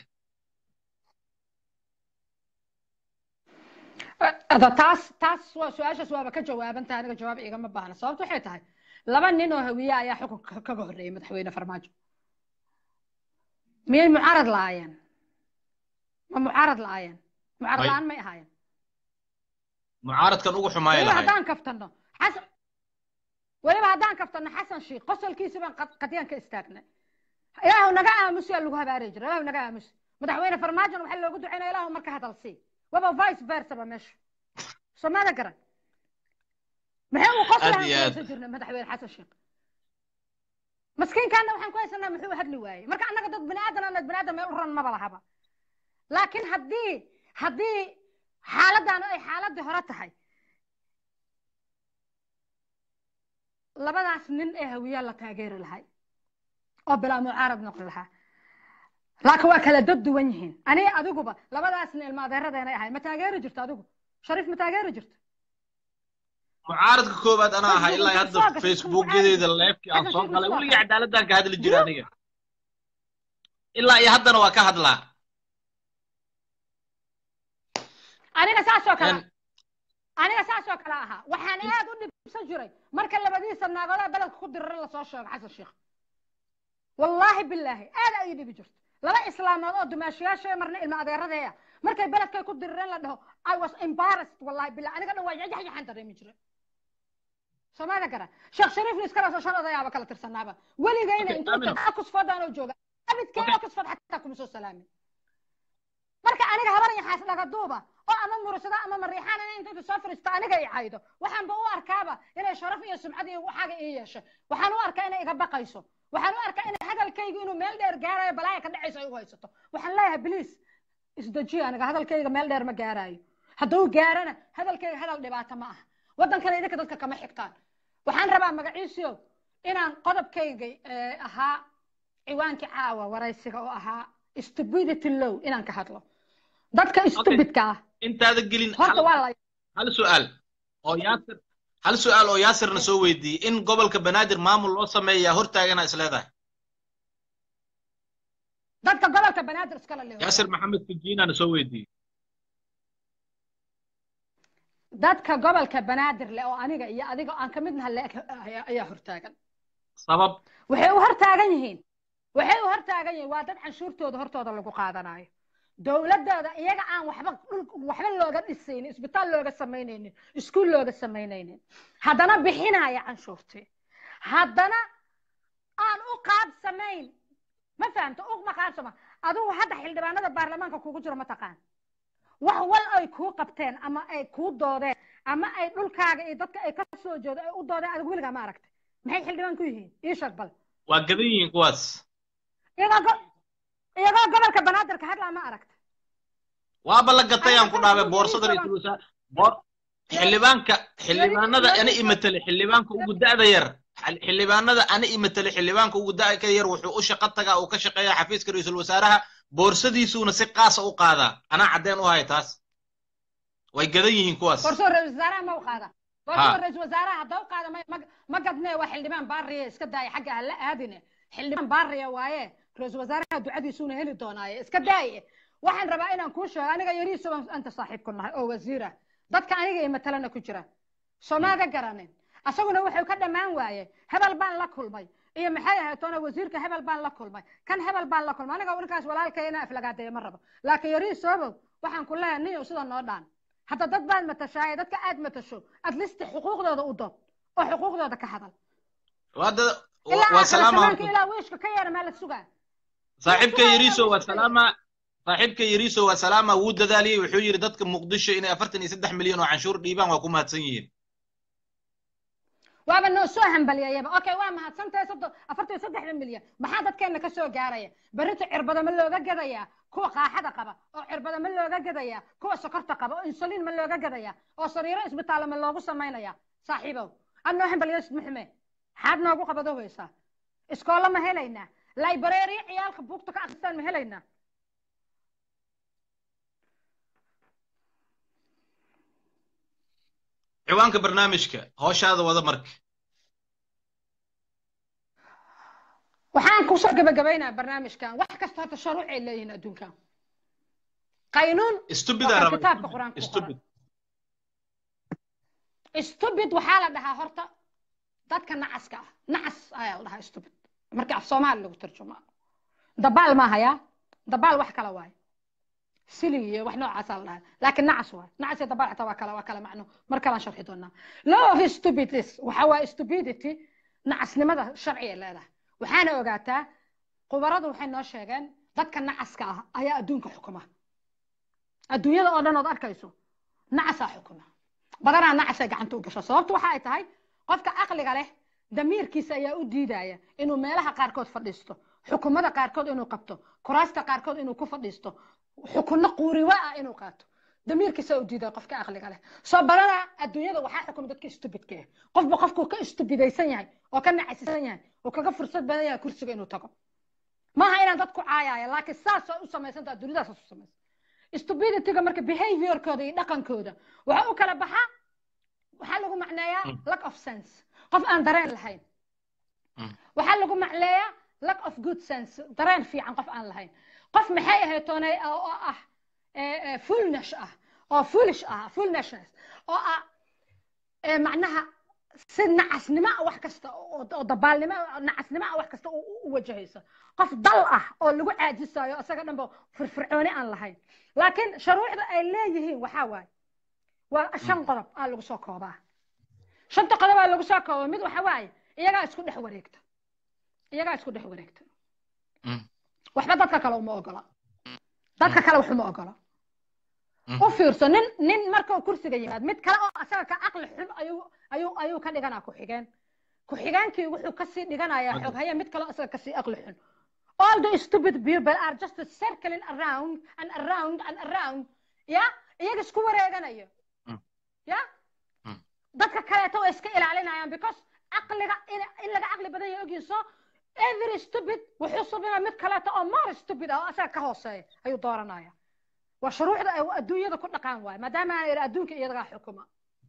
taas taas waa su-aashaas waaba ka jawaabantaha aniga jawaab igama baahna sababta waxay tahay laba nin oo hawiye ayaa xukunka kaga horreeyay madaxweyne farmaajo miyay mucaarad la'aayeen ma mucaarad la'aayeen mucaarad la'aan may ahaayeen mucaaradkan ugu xumaaya lahayd haddaan kaftano xasan weliba haddaan kaftano xasan shiikh qosolkiisi baan qadiyaan ka istaagnay ilaahu naga aamusi aa lagu habaari jira ilaahu naga aamusi madaxweyne farmaajon waxaa loogu ducaynaya ilaahu marka hadal sii waba vice versa ba meesha soomada garan maxay uu qoslahan jirna madaxweyne xasan sheekh maskiinkaana waxaan ku haysanaa muxuu hadli waayey marka annaga dad bani aadan anad bani aadan meel u ran maba lahaba laakiin haddii haddii xaaladdaanu ay xaaladii hore tahay labadaas nin ee hawiyaa la taageeri lahay oo bilaa mucaarad noqon lahaa laakiin waa kala dad duwan yihiin aniga adiguba labadaas nin ilma adeeradeenay ahay ma taageeri jirto adigu shariif ma taageeri jirto mucaaradka koowaad anaa ahaa ilaa hadda facebookyadeeda leefkii aan soo galay weligii cadaaladdan ka hadli jira aniga ilaa iyo haddana waa ka hadlaa aniga saasoo kale aniga saasoo kale ahaa waxaan aad u dhibsan jiray marka labadiisa naagoodaa beledka ku diriran lasoo sheego xasan sheekh wallaahi bilaahi aad ay dhibi jirto laba islaamood oo dumaashiyaasha marna ilma adeeradeeya markay beledkay ku dirireen la dhaho i was embarrassed wallahi billahi aniga dhan waa yaxyaxan dareemi jiray soomaalida gara sheekh shariifna iska raasoo shan odayaaba kala tirsanaaba weligayna intuu oxford aanoo jooga abidkee oxford xataa kuma soo salaamin marka aniga habar yaxaas laga duuba oo ama murusada ama mariixaan inay inta soo fariisto aniga i caydo waxaanba u arkaaba inay sharaf iyo sumcad iyo waxaaga ii yeeshay waxaan u arkaa inay iga baqayso waxaan u arkaa inay hadalkaygu inuu meel dheer gaarayo balaaya ka dhacayso ay u haysato waxaan leeyahay bliis isdejiya aniga hadalkayga meel dheer ma gaaraayo hadduu gaarana hadalkayga hadal dhibaato ma aha waddankana idinka dadka kama xigtaan waxaan rabaa magaciisiyo inaan qodobkayga ahaa ciwaankii caawa waraysiga oo ahaa stupidity low inaan ka hadlo dadka stupidka ah intaada gelin horta waa la hal su'aal oo yaasir hal su'aal oo yaasirna soo weydiiyey in gobolka banaadir maamul loo sameeyaa hortaagana is leedahay dadka gobolka banaadir iskala leeyahay yaasir maxamed fijiinana soo weydiiyey dadka gobolka banaadir leh oo aniga iyo adiga aan ka mid naha le ayaa hortaagan sabab waxay u hortaagan yihiin waxay u hortaagan yihiin waa dad canshuurtooda hortooda lagu qaadanayo dowladooda iyaga aan waxba waxba looga dhisaynin isbitaal looga samaynaynin iskuul looga samaynaynin haddana bixinaya canshuurtii haddana aan u qaabsamayn ma fahamta uma qaabsama adigu hadda xildhibaanada baarlamaanka kugu jiro ma taqaan wax wal ay kuu qabteen ama ay kuu doodeen ama ay dhulkaaga iyo dadka ay ka soo jeedo ay u doodeen adigu weligaa ma aragtay maxay xildhibaan ku yihiin ii sheeg bal waa gadan yihiin kuwaas iyagoo iyagoo gobolka banaadir ka hadlaa ma aragta waaba la gatay aan ku dhaabay boorsada ra-iisul wasaare xildhibaanka xildhibaanada ana imatale xildhibaanka ugu da'da yar xildhibaanada ana imatale xildhibaanka ugu da'da yar wuxuu u shaqo tagaa uu ka shaqeeyaa xafiiska ra-iisul wasaaraha boorsadiisuuna si qaasa u qaadaa anaa caddeen u haya taas way gadan yihiin kuwaas boorsada ra-isul wasaaraha ma u qaada boorsada ra-isul wasaaraha hadda u qaada ma gadnee waa xildhibaan baariya iska daaya xagga hala aadine xildhibaan baariya waaye ra-isul wasaaraha ducadiisuuna heli doonaaye iska daaye waxaan rabaa inaan kuu sheego aniga yariiso anta saaxiibku nahay oo wasiira dadka aniga iyo matalana ku jira soomaaga garanin asaguna wuxuu ka dhammaan waaye hebel baan la kulmay iyo maxay ahayd toona wasiirka hebel baan la kulmay kan hebel baan la kulmay aniga ninkaas walaalkay inaa aflagaadeeya ma rabo laakiin yariisoobow waxaan ku leeyahay nin sida noo dhaan hadda dad baad matashaaye dadka aad matasho at least xuquuqdooda u dood oo xuquuqdooda ka hadal waa salaama ilaa wiishka ka yeera maa la sugaa saaxiibka yariiso waa salaama saaxiibka yariiso waa salaama wuu dadaaliyey wuxuu yidhi dadka muqdisho inay afartan iyo saddex milyan oo canshuur dhiibaan waa ku mahadsan yihiin waaba noo soo hambaliyayaba okay waa mahadsantahay soddon afartan iyo saddexda milyan maxaa dadkeena ka soo gaaraya berrito cirbada ma looga gadayaa kuwa qaaxada qaba oo cirbada ma looga gadayaa kuwa sokorta qaba oo insuliin ma looga gadayaa oo sariiro isbitaalla ma loogu samaynaya saaxiibow ad noo hambaliyaysid muxume maxaad noogu qabado weysaa iskoolla ma helaynaa library ciyaalka buugta ka akristaan ma helaynaa ciwaanka barnaamijka hooshaada wada marka waxaan kusoo gabagabaynaa barnaamijkan wax kasta horta shuruucay leeyihiin adduunkan qaynuun kitaabka qur-aanka stupid waxaa la dhahaa horta dadka nacaska ah nacas ayaa la dhahaa stupid marka af soomaali lagu tarjumaa dabaal maaha yaa dabaal wax kala waaye silig iyo wax noocaasaa la dhahay laakiin nacas waay nacas iyo dabaal xataa waa kala waa kala macno mar kalaan sharxi doonaa law of stupidity waxa waa stupidity nacasnimada sharci ay leedahay waxaana ogaataa khubaradu waxay noo sheegeen dadka nacaska ah ayaa adduunka xukuma adduunyada oo dhan ood arkayso nacasaa xukuma badanaa nacasay gacanta u gasho sababtu waxa ay tahay qofka caqliga leh damiirkiisa ayaa u diidaya inuu meelaha qaarkood fadhiisto xukumada qaarkood inuu qabto kuraasta qaarkood inuu ku fadhiisto xukunno quuriwa ah inuu qaato damiirkiisa u diidaya qofka caqliga leh soo badanaa adduunyada waxaa xukuma dadka stupidka ah qofba qofkuu ka stupidaysan yahay oo ka nacasisan yahay oo kaga fursad badan yahay kursiga inuu tago maaha inaan dadku caayaya laakiin saasoo u samaysanta duniyadaas u samaysan stupidityga marka behaviorkooda iyo dhaqankooda waxa u kala baxaa waxaa lagu macneeyaa lack of sense qof aan dareen lahayn waxaa lagu macneeyaa lack of good sense dareen fiican qof aan lahayn qof maxay ahayd toonay oo ah fullness ah oo foolish ah fullnessness oo ah macnaha si nacasnimo ah wax kasta oo dabaalnimo nacasnimo ah wax kasta u wajahaysa qof dal ah oo lagu caajisayo isaga dhanba firfircooni aan lahayn laakiin shuruucda ay leeyihiin waxaa waaye waa shan qodob aa lagu soo koobaa shanta qodob aa lagu soo kooba mid waxa waaye iyagaa isku dhex wareegta iyagaa isku dhex wareegta waxba dadka kale uma ogola dadka kale wax uma ogola u fiirso nin nin marka kursiga yimaad mid kale oo asaga ka caqli xun ayuu ayuu ayuu ka dhiganaa ku-xigeen ku-xigeenkii wuxuu kasii dhiganayaa xoghaya mid kale asaga kasii caqli xun all the stupid people are just circling around and around and around ya iyaga isku wareeganayo ya dadka kaleeto way iska ilaalinayaan because caqliga in laga caqli badan yahay ogyiin so every stupid wuxuu subinaa mid kaleeto oo more stupid ah oo asaga ka hooseeya ayuu dooranaya waa shuruucda ay adduunyada ku dhaqaan waayo maadaama aan idhi adduunka iyadagaa xukuma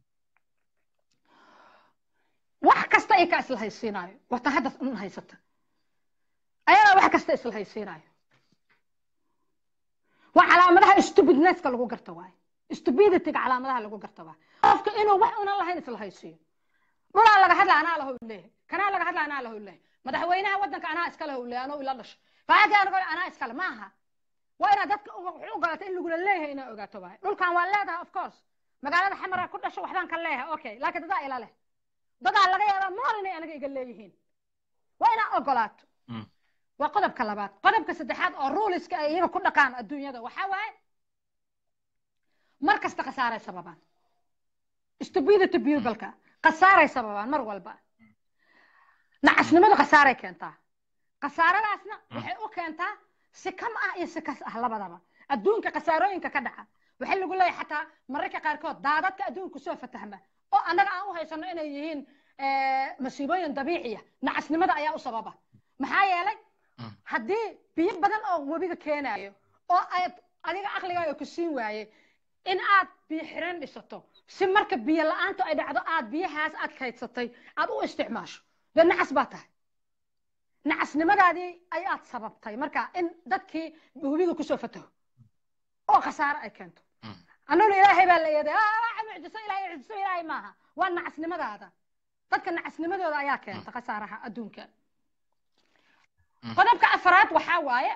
wax kasta ay ka isla haysiinayo wata hadda un haysata ayagaa wax kasta isla haysiinayo waa calaamadaha stupidnesska lagu garta waayo stupidityga calaamadaha lagu garta waayo qofka inuu wax unan lahayn isla haysiiyo dhulaa laga hadla anaa lahu leeyahay kanaa laga hadla anaa lahu leeyahay madaxweynaha waddanka anaa iska lahu leeyahay anoo ila dhashay faaka anaa iskale maaha waa inaad dadka wuxuu ogolaata in lagula leeyahay inaa ogaato waayo dhulkan waa leedahay of course magaalada xamara ku dhasho waxbaan ka leeyahay okay laakiin dadaa ila leh dadaa laga yaabaa moor inay anaga iga leeyihiin waa inaa ogolaato waa qodobka labaad qodobka saddexaad oo ruliska ay iyaga ku dhaqaan adduunyada waxaa waaye mar kasta khasaaray sababaan stupidity bubalka khasaaray sababaan mar walba nacasnimadu khasaaray keentaa khasaaradaasna waxay u keentaa si kam ah iyo si kas ah labadaba adduunka khasaarooyinka ka dhaca waxaa lagu leeyahay xataa mararka qaarkood daadadka adduunku soo fatahma oo annaga aan u haysano inay yihiin masiibooyin dabiiciya nacasnimada ayaa u sababa maxaa yeelay haddii biyo badan oo webiga keenayo oo aad adiga caqligaaga ku siin waaye in aad biyo xiran dhisato si marka biyo la-aantu ay dhacdo aad biyahaas aad kaydsatay aad u isticmaasho dee nacas baa tahay nacasnimadaadii ayaad sababtay marka in dadkii webiga kusoo fataho oo khasaaro ay keento annaguna ilaahay baa la yeeday mucjiso ilahay mucjiso ilaahay maaha waa nacasnimadaada dadka nacasnimadooda ayaa keenta khasaaraha adduunka qodobka afaraad waxaa waaye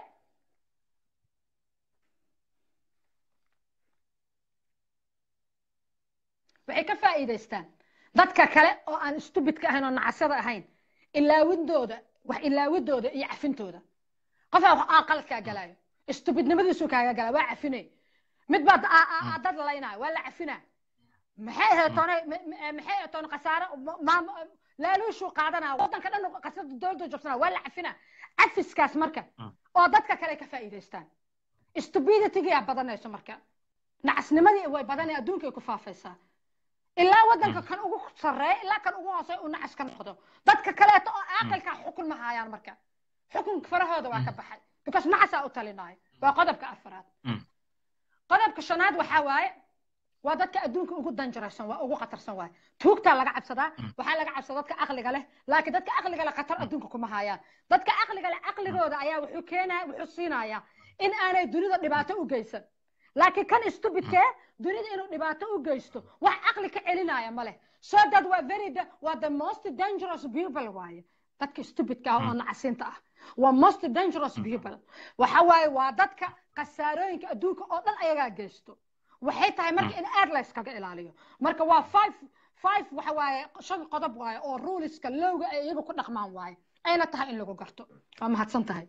waxay ka faa'iidaystaan dadka kale oo aan stupidka ahayn oo nacasyada ahayn ilaawidooda wax ilaawidooda iyo cafintooda qofaa wax aqalkaa galaayo stupidnimadiisu kaaga galaa waa cafine mid baa dad laynaayo waa la cafinaa maxay heetoone maxay heetoone khasaare laaluushuu qaadanaa waddanka dhan qasada dowladda jabsanaa waa la cafinaa cafiskaas marka oo dadka kale ka faa'iidaystaan stupiditygiyaa badanayso marka nacasnimadii way badanay adduunkay ku faafaysaa ilaa waddanka kan ugu sarreeya ilaa kan ugu hooseeya uu nacas ka noqdo dadka kaleeto oo aqalkaa xukun ma haayaan marka xukunka farahooda waa ka baxay because nacasaa u talinaayo waa qodobka afaraad qodobka shanaad waxaa waaye waa dadka adduunka ugu danjaraysan waa ugu khatarsan waaye tuugtaa laga cabsadaa waxaa laga cabsadaa dadka caqliga leh laakiin dadka caqliga leh khatar adduunka kuma hayaan dadka caqliga leh caqligooda ayaa wuxuu keenaya wuxuu siinayaa in aanay dunida dhibaato u geysan laakiin kan stupidkee dunida inuu dhibaato u geysto wax caqli ka celinaya ma leh so that waa very waa the most dangerous people waaye dadka stupidka ah oo nacasinta ah waa most dangerous people waxa waaye waa dadka khasaarooyinka adduunka oo dhan ayagaa geysto waxay tahay marka in aad la iskaga ilaaliyo marka waa five five waxa waaye shan qodob waaye oo ruleska lowga ay iyaga ku dhaqmaan waaye ayna tahay in lagu garto waa mahadsan tahay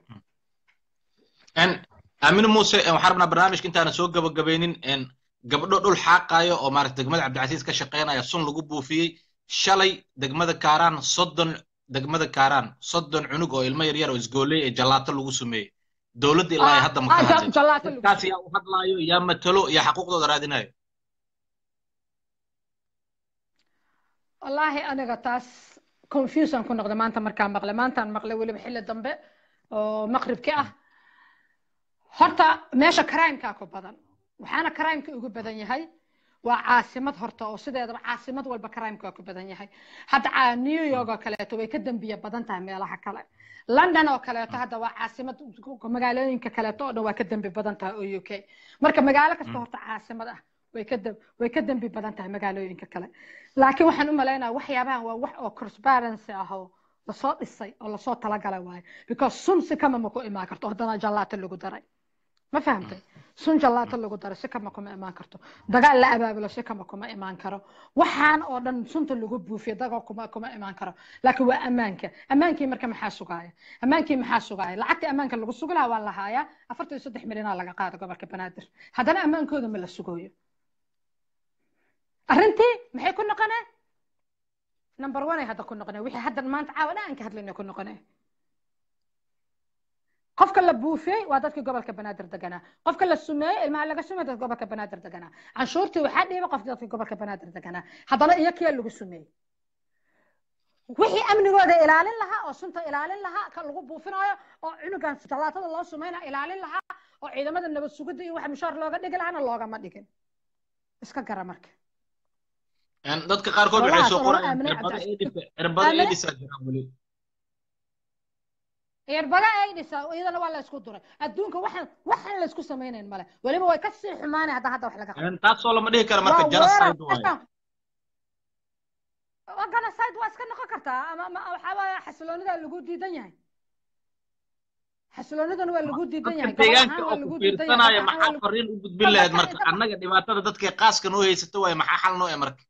aamine muuse waxaan rabnaa barnaamijka intaana soo gabagabaynin gabdho dhul xaaqaayo oo maarata degmada cabdicasiis ka shaqaynaya sun lagu buufiyey shalay degmada kaaraan soddon degmada kaaraan soddon cunug oo ilmo yaryar oo isgooley ee jallaato lagu sumeeyey dowladda ilaa ay hadda maka hadlaykaas yaa u hadlaayo yaa matalo yaa xaquuqdooda raadinayo wallaahi aniga taas confusion ku noqda maanta markaan maqlay maantaan maqlay weliba xilli dambe oo maqribki ah horta meesha crimeka ku badan waxaana crimeka ugu badan yahay waa caasimad horta oo sideedaba caasimad walba crimeka waa ku badan yahay hadda new york oo kaleeto way ka dembiya badan tahay meelaha kale london oo kaleeto hadda waa caasimad magaalooyinka kaleeto oo dhan waa ka dembi badan tahay oo u k marka magaalo kasta horta caasimad ah way ka way ka dembi badan tahay magaalooyinka kale laakiin waxaan u malaynaya waxyaabahan waa wax oo transparency ah oo lasoo dhisay oo lasoo talagalay waayo because sun si kama ma ku imaan karto haddana jallaato lagu daray ma fahamtay sun jallaato lagu daray si kama kuma imaan karto dagaal la abaabulo si kama kuma imaan karo waxaan oo dhan sunta lagu buufiyo dagaal kuma kuma imaan karo laakiin waa ammaanka ammaankii marka maxaa sugaaya ammaankii maxaa sugaaya lacagtii ammaanka lagu sugi lahaa waa la haayaa afartan iyo saddex milyanaa laga qaada gobolka banaadir haddana ammaankooda ma la sugooyo arrintii maxay ku noqonee number one ay hadda ku noqonee wixii hadda maanta caawa dhan aan ka hadlayna ku noqonee qofka la buufiyey waa dadkii gobolka banaadir deganaa qofka la sumeeyey ilmaha laga sumey dadka gobolka banaadir deganaa canshuurtii waxaa dhiiba qof dadkii gobolka banaadir deganaa haddana iyo kiyaa lagu sumeeyey wixii amnigooda ilaalin lahaa oo sunta ilaalin lahaa ka lagu buufinaayo oo cunugan jalaatada loo sumeynaa ilaalin lahaa oo ciidamada nabad sugidda iyo waxa mushaar looga dhigi lahaana loogama dhigin iska gara marka dadka qaarkood waxay soo qorayaan cirbada eedhisaa jiraan weli cirbada eedhisa iyadana waa la isku duray adduunka waxaan waxaan la isku samaynayn male weliba way kasii xumaanay hadda hadda wax laga qabo taasoo lama dhihi kara marka genocide waayo genocide waa iska noqon kartaa ama waxaa waaye xasiloonida lagu diidan yahay xasiloonidana waa lagu diidan yahay deegaanka oo ku fiirsanaya maxaa fariin u gudbin lahayd marka annaga dhibaatada dadkay qaaska noo haysato waaye maxaa xal noo e marka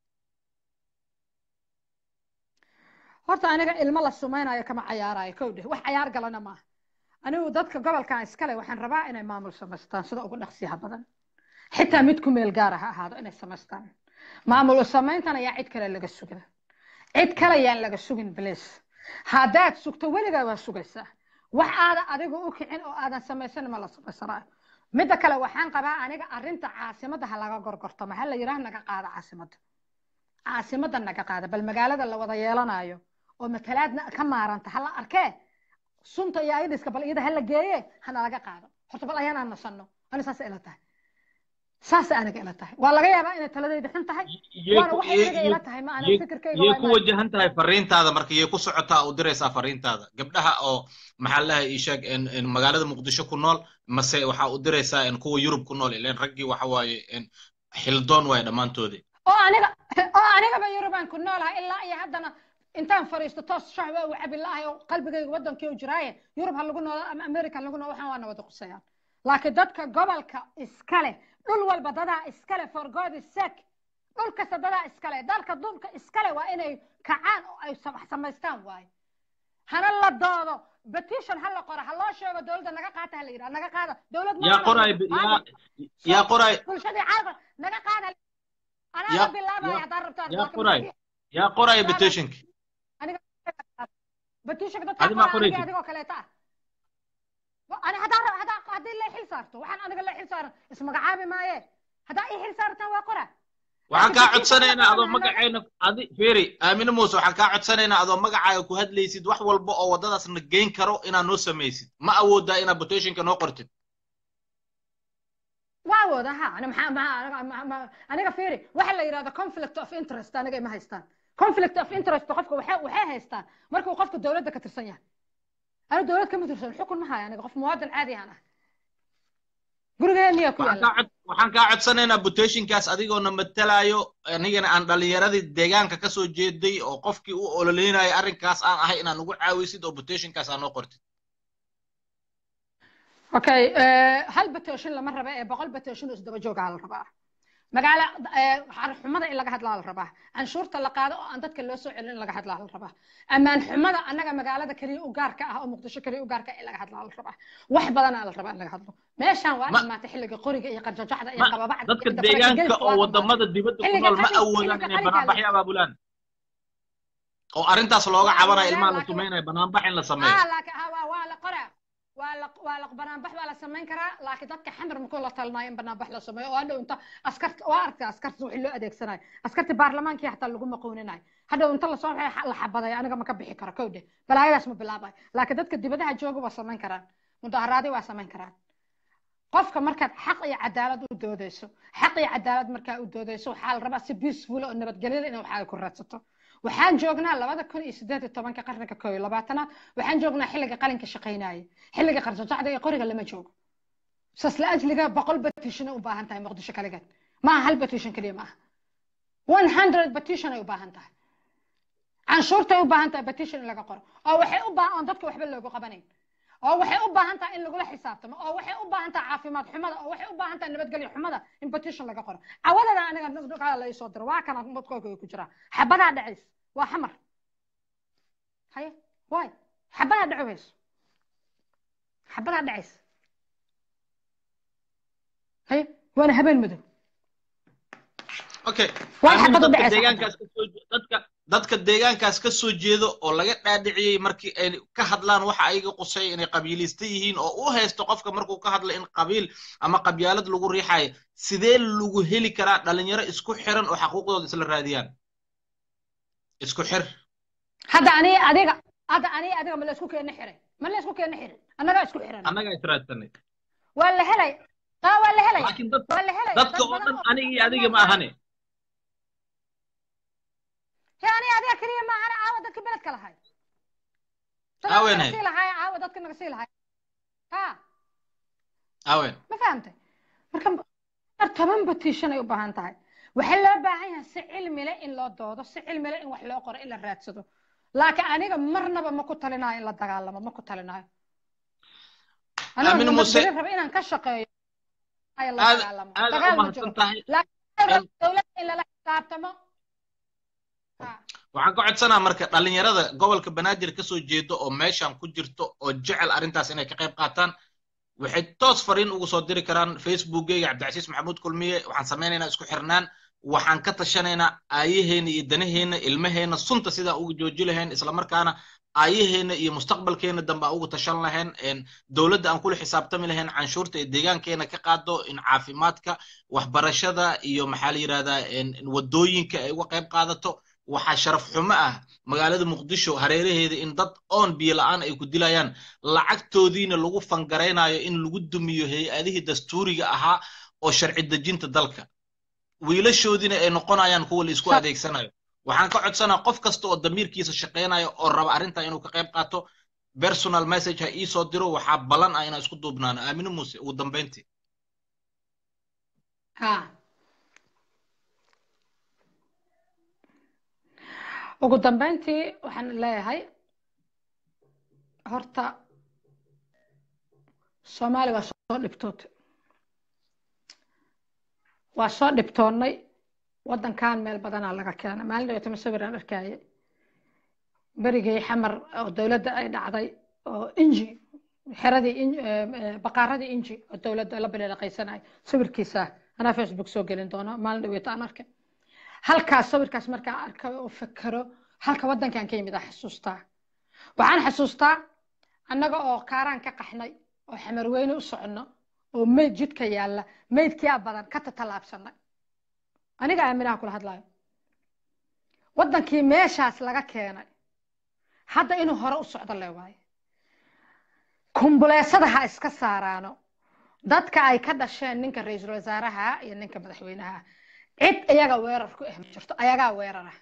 horta aniga ilmo la sumaynayo kama cayaarayo kow dheh wax cayaar galana maaha anigu dadka gobolkan iskale waxaan rabaa inay maamul samaystaan sida ugu dhaqsiyaha badan xitaa mid ku meel gaara ha ahaado inay samaystaan maamul samayntan ayaa cid kale laga sugaa cid kale yaan laga sugin bliis haddaad sugto weligaa waa sugaysaa wax aadan adiga u kicin oo aadan samaysan ma la samaysanayo midda kale waxaan qabaa aniga arrinta caasimadda ha laga gorgortamo ha la yidhaah naga qaada caasimadda caasimadda naga qaada bal magaalada la wada yeelanayo oo matalaadna ka maaranta ha la arkee sunta iyo aidiska bal iyada ha la geeye hana laga qaado horta bal ayaanaan nasanno ani saasa ila tahay saasa aniga ila tahay waa laga yaabaa inay taladayda xun tahay waana wax aniga ila tahay ma ana fikirkayga yay ku wajahan tahay fariintaada marka yay ku socotaa u diraysaa fariintaada gabdhaha oo maxaa laha ii sheeg magaalada muqdisho ku nool mase waxaa u diraysaa kuwa yurub ku nool ileen raggii waxa waaye xildoon waaye dhammaantoodii oo aniga oo anigaba yurubaan ku noolahay ilaa iyo haddana intaan fariisto toos shacbi u cabi la'ahay oo qalbigayga waddankii u jiraaye yurub ha lagu noolo ama america ha lagu noolo waxaan waa nabada qusayaan laakiin dadka gobolka iskale dhul walba dadaa iskale for god is sake dhul kasta dadaa iskale dalka dhulka iskale waa inay kacaan oo ay samaystaan waaye hana la doodo petition ha la qoro ha loo sheego dowladda naga qaata ha la yidhaha naga qaada dowlad yaa qoray yaa qoray bulshadii caalamka naga qaada anaa bilaabaya haddaan rabtaan yaa qoray yaa qoray petitionki petitionka dadka qoray adigoo kaleeta ah ani haddaan haddaan haddii la xil saarto waxaan aniga la xil saaran ismagacaabi maaye haddaa ii xil saartaan waa qora waxaan kaa codsanaynaa adoo magacayna adi feri aamine muuse waxaan kaa codsanaynaa adoo magacaaga ku hadlaysid wax walba oo waddadaas na geyn karo inaad noo samaysid ma awoodaa inaad petitionka noo qortid waa awooda ha ani maxaa maxaa aniga feri waxa la yidhahda conflict of interest aniga ima haystaan conflict of interest qofka waxay waxay haystaan markuu qofka dowladda ka tirsan yahay أنا دولت كم ترسل حكم معايا أنا قف مواطن عادي أنا gurigeeniya ku waxaan yaalla kaa cod- waxaan kaa codsanaynaa butationkaas adigoona matalaayo anigana aan dhalinyaradii deegaanka ka soo jeeday oo qofkii u ololeynaya arrinkaas aan ahay inaan ugu caawisid oo butationkaas aan noo qortid okay eh, hal batooshin lama raba ee boqol batooshin oo isdaba joogaa la rabaa magaala eh, xumada in laga hadlaa la rabaa canshuurta la qaado oo aan dadka loo soo celin in laga hadlaa la rabaa ammaan xumada annaga magaalada keliya u gaarka ah oo muqdisho keliya u gaarka ah in laga hadlaa la rabaa wax badanaa la rabaa in laga hadlo meeshaan waa Ma- dhammaatay xilliga qoriga iyo qarjajaxda iyo Ma- qababacda dadka iyo dafarka deegaanka gelibka oo waa dhammaatay wadamada dibadda ku xilliga nool ma qalin- awoodaan xilliga inay qalinkaa la banaanbaxyo abaabulaan oo arrintaas looga waa cabanayo awoodaan ilmaha la laakiin sumaynayo banaanbax in la sameeyo ah laakiin ah waa waa la qoraa waa la waa la banaanbax waa la samayn karaa laakiin dadka xamar makuu la talinayo in banaanbax la sameeyo oo hadhow inta askarta waa aragtay askarta wixii loo adeegsanayo askarta baarlamaankii xataa lagu maqooninayo hadhow inta lasoo waxay la xabadaya aniga ma ka bixi karo kowde balaayadaas ma bilaabayo laakiin dadka dibadaha jooga waa samayn karaan mudaharaadi waa samayn karaan qofka markaad xaq iyo cadaalad u doodeyso xaq iyo cadaalad markaa u doodeyso waxaa la rabaa si peaceful oo nabadgelyada in waxaa ku raadsato waxaan joognaa labada kun iyo siddeed iyo tobanka qarniga koo iyo labaatanaad waxaan joognaa xilliga qalinka shaqaynaaye xilliga qarjajaxda iyo qoriga lama joogo sasla ajliga boqol petition ay u baahan tahay muqdisho kaligeed maaha hal petition keliya maaha one hundred petition ay u baahan tahay canshuurtay u baahan tahay petition in laga qoro oo waxay u baahan oon dadka waxba loogu qabanayn oo waxay u baahan tahay in lagula xisaabtamo oo waxay u baahan tahay caafimaad xumada oo waxay u baahan tahay nabadgelyo xumada in petition laga qoro cawadada aniga dhulkaa la isoo diro waa kana dadkooga ku jira xabadaa dhacays waa xamar haye waay xabadaa dhacoways xabadaa dhacays haye waana habeen madow okay Waa Aamin, xabad u dadka dhacaysa deegaankaas ka soo je- dadka dadka deegaankaas ka soo jeedo oo laga dhaadhiciyey markii ay ka hadlaan waxa ayaga qusay inay qabiilista yihiin oo u haysto qofka markuu ka hadla in qabiil ama qabyaalad lagu riixayo sidee lagu heli karaa dhalinyaro isku xiran oo xaquuqdooda isla raadiyaan isku xir hadda ani adiga hadda ani adiga ma la isku keena xiray ma la isku keena xirin annagaa isku xiran annagaa israadsanay waa la helay aa waa la helay laakiin dadka waa la helay dadka oo dhan aniga iyo adiga ma ahane yani adiga keliya ma ahana caawa dadka beledka lahay dadka Aawenay. naga sii lahay caawa dadka naga sii lahay ha awen ma fahamtay marka mar toban petition ay u baahan tahay waxaa loo baahan yahay si cilmi leh in loo doodo si cilmi leh in wax loo qoro in la raadsado laakiin aniga marnaba ma ku talinayo in la dagaalamo ma ku talinayo aniga Aamin Muuse. nabadgelyo raba inaan ka shaqeeyo ay la aad dagaalamo aad dagaal u ma mahadsan jiro tahay laakiin dowladda in lala xisaabtamo Ha. waxaan ka codsanaa marka dhalinyarada gobolka banaadir ka soo jeedo oo meeshan ku jirto oo jecel arrintaas inay ka qayb qaataan waxay toos fariin ugu soo diri karaan facebookgeyga cabdicasiis maxamuud kulmiye waxaan samaynaynaa isku xirnaan waxaan ka tashanaynaa aayaheena iyo danaheena ilmaheena sunta sidaan ugu jooji lahayn islamarkaana aayaheena iyo mustaqbalkeena dambe aan ugu tashan lahayn een, dowladda aan kula xisaabtami lahayn canshuurta ee deegaankeena ka qaado in caafimaadka waxbarashada iyo maxaa la yidhahdaa een, wadooyinka ay uga qayb qaadato waxaa sharaf xumo ah magaalada muqdisho hareeraheeda in dad oon biyo la'aan ay ku dilayaan lacagtoodiina lagu fangaraynayo in lagu dumiyo hay-adihii dastuuriga ahaa oo sharci dejinta dalka wiilashoodiina ay noqonayaan kuwa la isku Sa- adeegsanayo waxaan ka codsanaa qof kasta oo damiirkiisa shaqaynayo oo raba arrintan inuu ka qayb qaato personal message ha ii soo diro waxaa ballan ah inaan isku duubnaano aamino muuse ugu dambayntii ha ugu dambeyntii waxaan leeyahay horta soomaali waa soo dhibtootay waa soo dhibtoonnay waddankan meel badanaa laga keenay maalin dhaweeta masawir aan arkayay berigii xamar oo dowladda ay dhacday oo inji xeradii in- eh, eh, baqaaradii inji oo dowladda la bileeqaysanay sawirkiisa anaa facebook soo gelin doono maalin dhaweeta aan arkay halkaas sawirkaas markaan arkay oo fekero halka waddankan ka yimid aan xasuustaa waxaan xasuustaa annaga oo kaaraan ka qaxnay oo xamarweyne u soconno oo meyd jidka yaalla meydkiyaa badan ka tatalaabsanay aniga aaminaha kula hadlayo waddankii meeshaas laga keenay hadda inuu hore u socdo le waaye kumbuleesada ha iska saaraano dadka ay ka dhasheen ninka ra-iisul wasaaraha iyo ninka madaxweynaha cid iyaga weerar ku ah ma jirto ayagaa weerara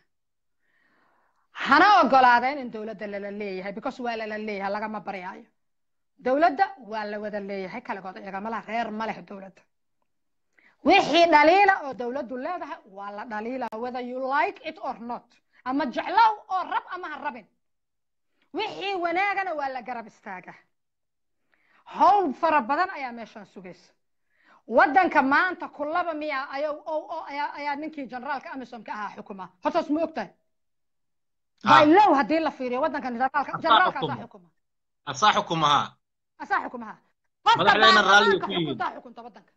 hana ogolaadeen in dowladda lala leeyahay because waa lala leeyahay lagama baryaayo dowladda waa la wada leeyahay kaligood iyagama laha reer ma leh dowladda wixii dhaliila oo dowladdu leedahay waa la dhaliila whether you like it or not ama jeclow oo rab ama ha rabin wixii wanaagana waa la garab istaaga howl fara badan ayaa meeshaan sugaysa waddanka maanta kulaba miya ayaa ayaa ninkii generaalka amisomka ahaa xukuma hortaas ma ogtahay bylow haddii la fiiriyo waddanka generaalka generaalka asaa xukuma asaa xukumaha asaa xukumaha madaxdayna raalliga ku yihiin xukuntaa xukunta waddanka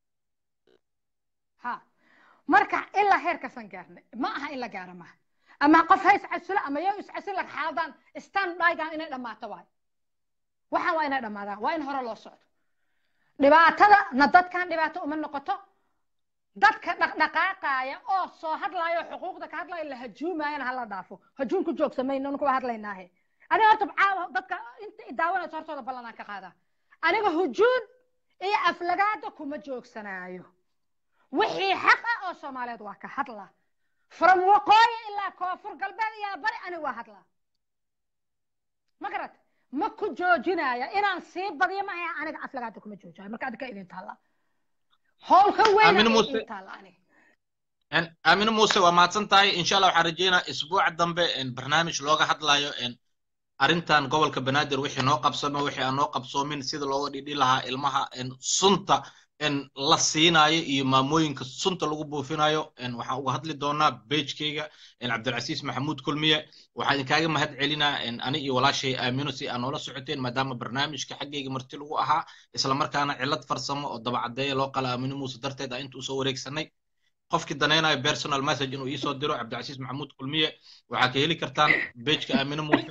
ha marka ilaa heerkaasaan gaarnay ma aha in la gaaro maha ama qof ha iscasilo ama yo iscasila xaaladan stand bygan inay dhammaato waay waxaan waa inay dhammaadaan waa in hore loo socdo dhibaatada na dadkan dhibaato uma noqoto dadka dhaqdhaqaaqaaya oo soo hadlaayo xuquuqda ka hadlaayo la hajuumaayana hala dhaafo hajuum ku joogsamayno nuka waa hadlaynaahe aniga horta caawa dadka inta daawanaysa hortooda ballanaan ka qaadaa aniga hujuun iyo aflagaada kuma joogsanaayo wixii xaq ah oo soomaaliyeed waa ka hadlaa from waqooyi ilaa koonfur galbeed iyo bari aniga waa hadlaa ma garat ma ku joojinaya inaan sii badiyo maaha aniga aflagaada kuma joojayo marka adika idin taalla howlka weyn idin taalla aniga aamino muuse waa mahadsan tahay insha allah waxaan rajeynaa isbuuca dambe barnaamij looga hadlayo arrintan gobolka banaadir wixii noo qabsamo wixii aan noo qabsoomin sida looga dhidhi lahaa ilmaha sunta la siinaayo iyo maamooyinka sunta lagu buufinayo waxaan uga hadli doonaa bejkeyga cabdilcasiis maxamuud kulmiye waxaan idinkaaga mahad celinaa ani iyo walaashay aamino si aa noola socoteen maadaama barnaamijka xaggeyga marti lagu ahaa islamarkaana cilad farsamo oo dabacadeeya loo qala aamino muuse darteed a inta usoo wareegsanay qofkii danaynayo personal message inuu iisoo diro cabdilcasiis maxamuud kulmiye waxaa ka heli kartaan bejka aamino muuse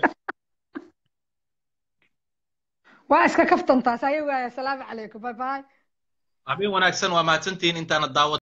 waa iska kaftantaas ayagu asalaamu calaykum bye bye habeen wanaagsan waa mahadsantihiin intaana daawad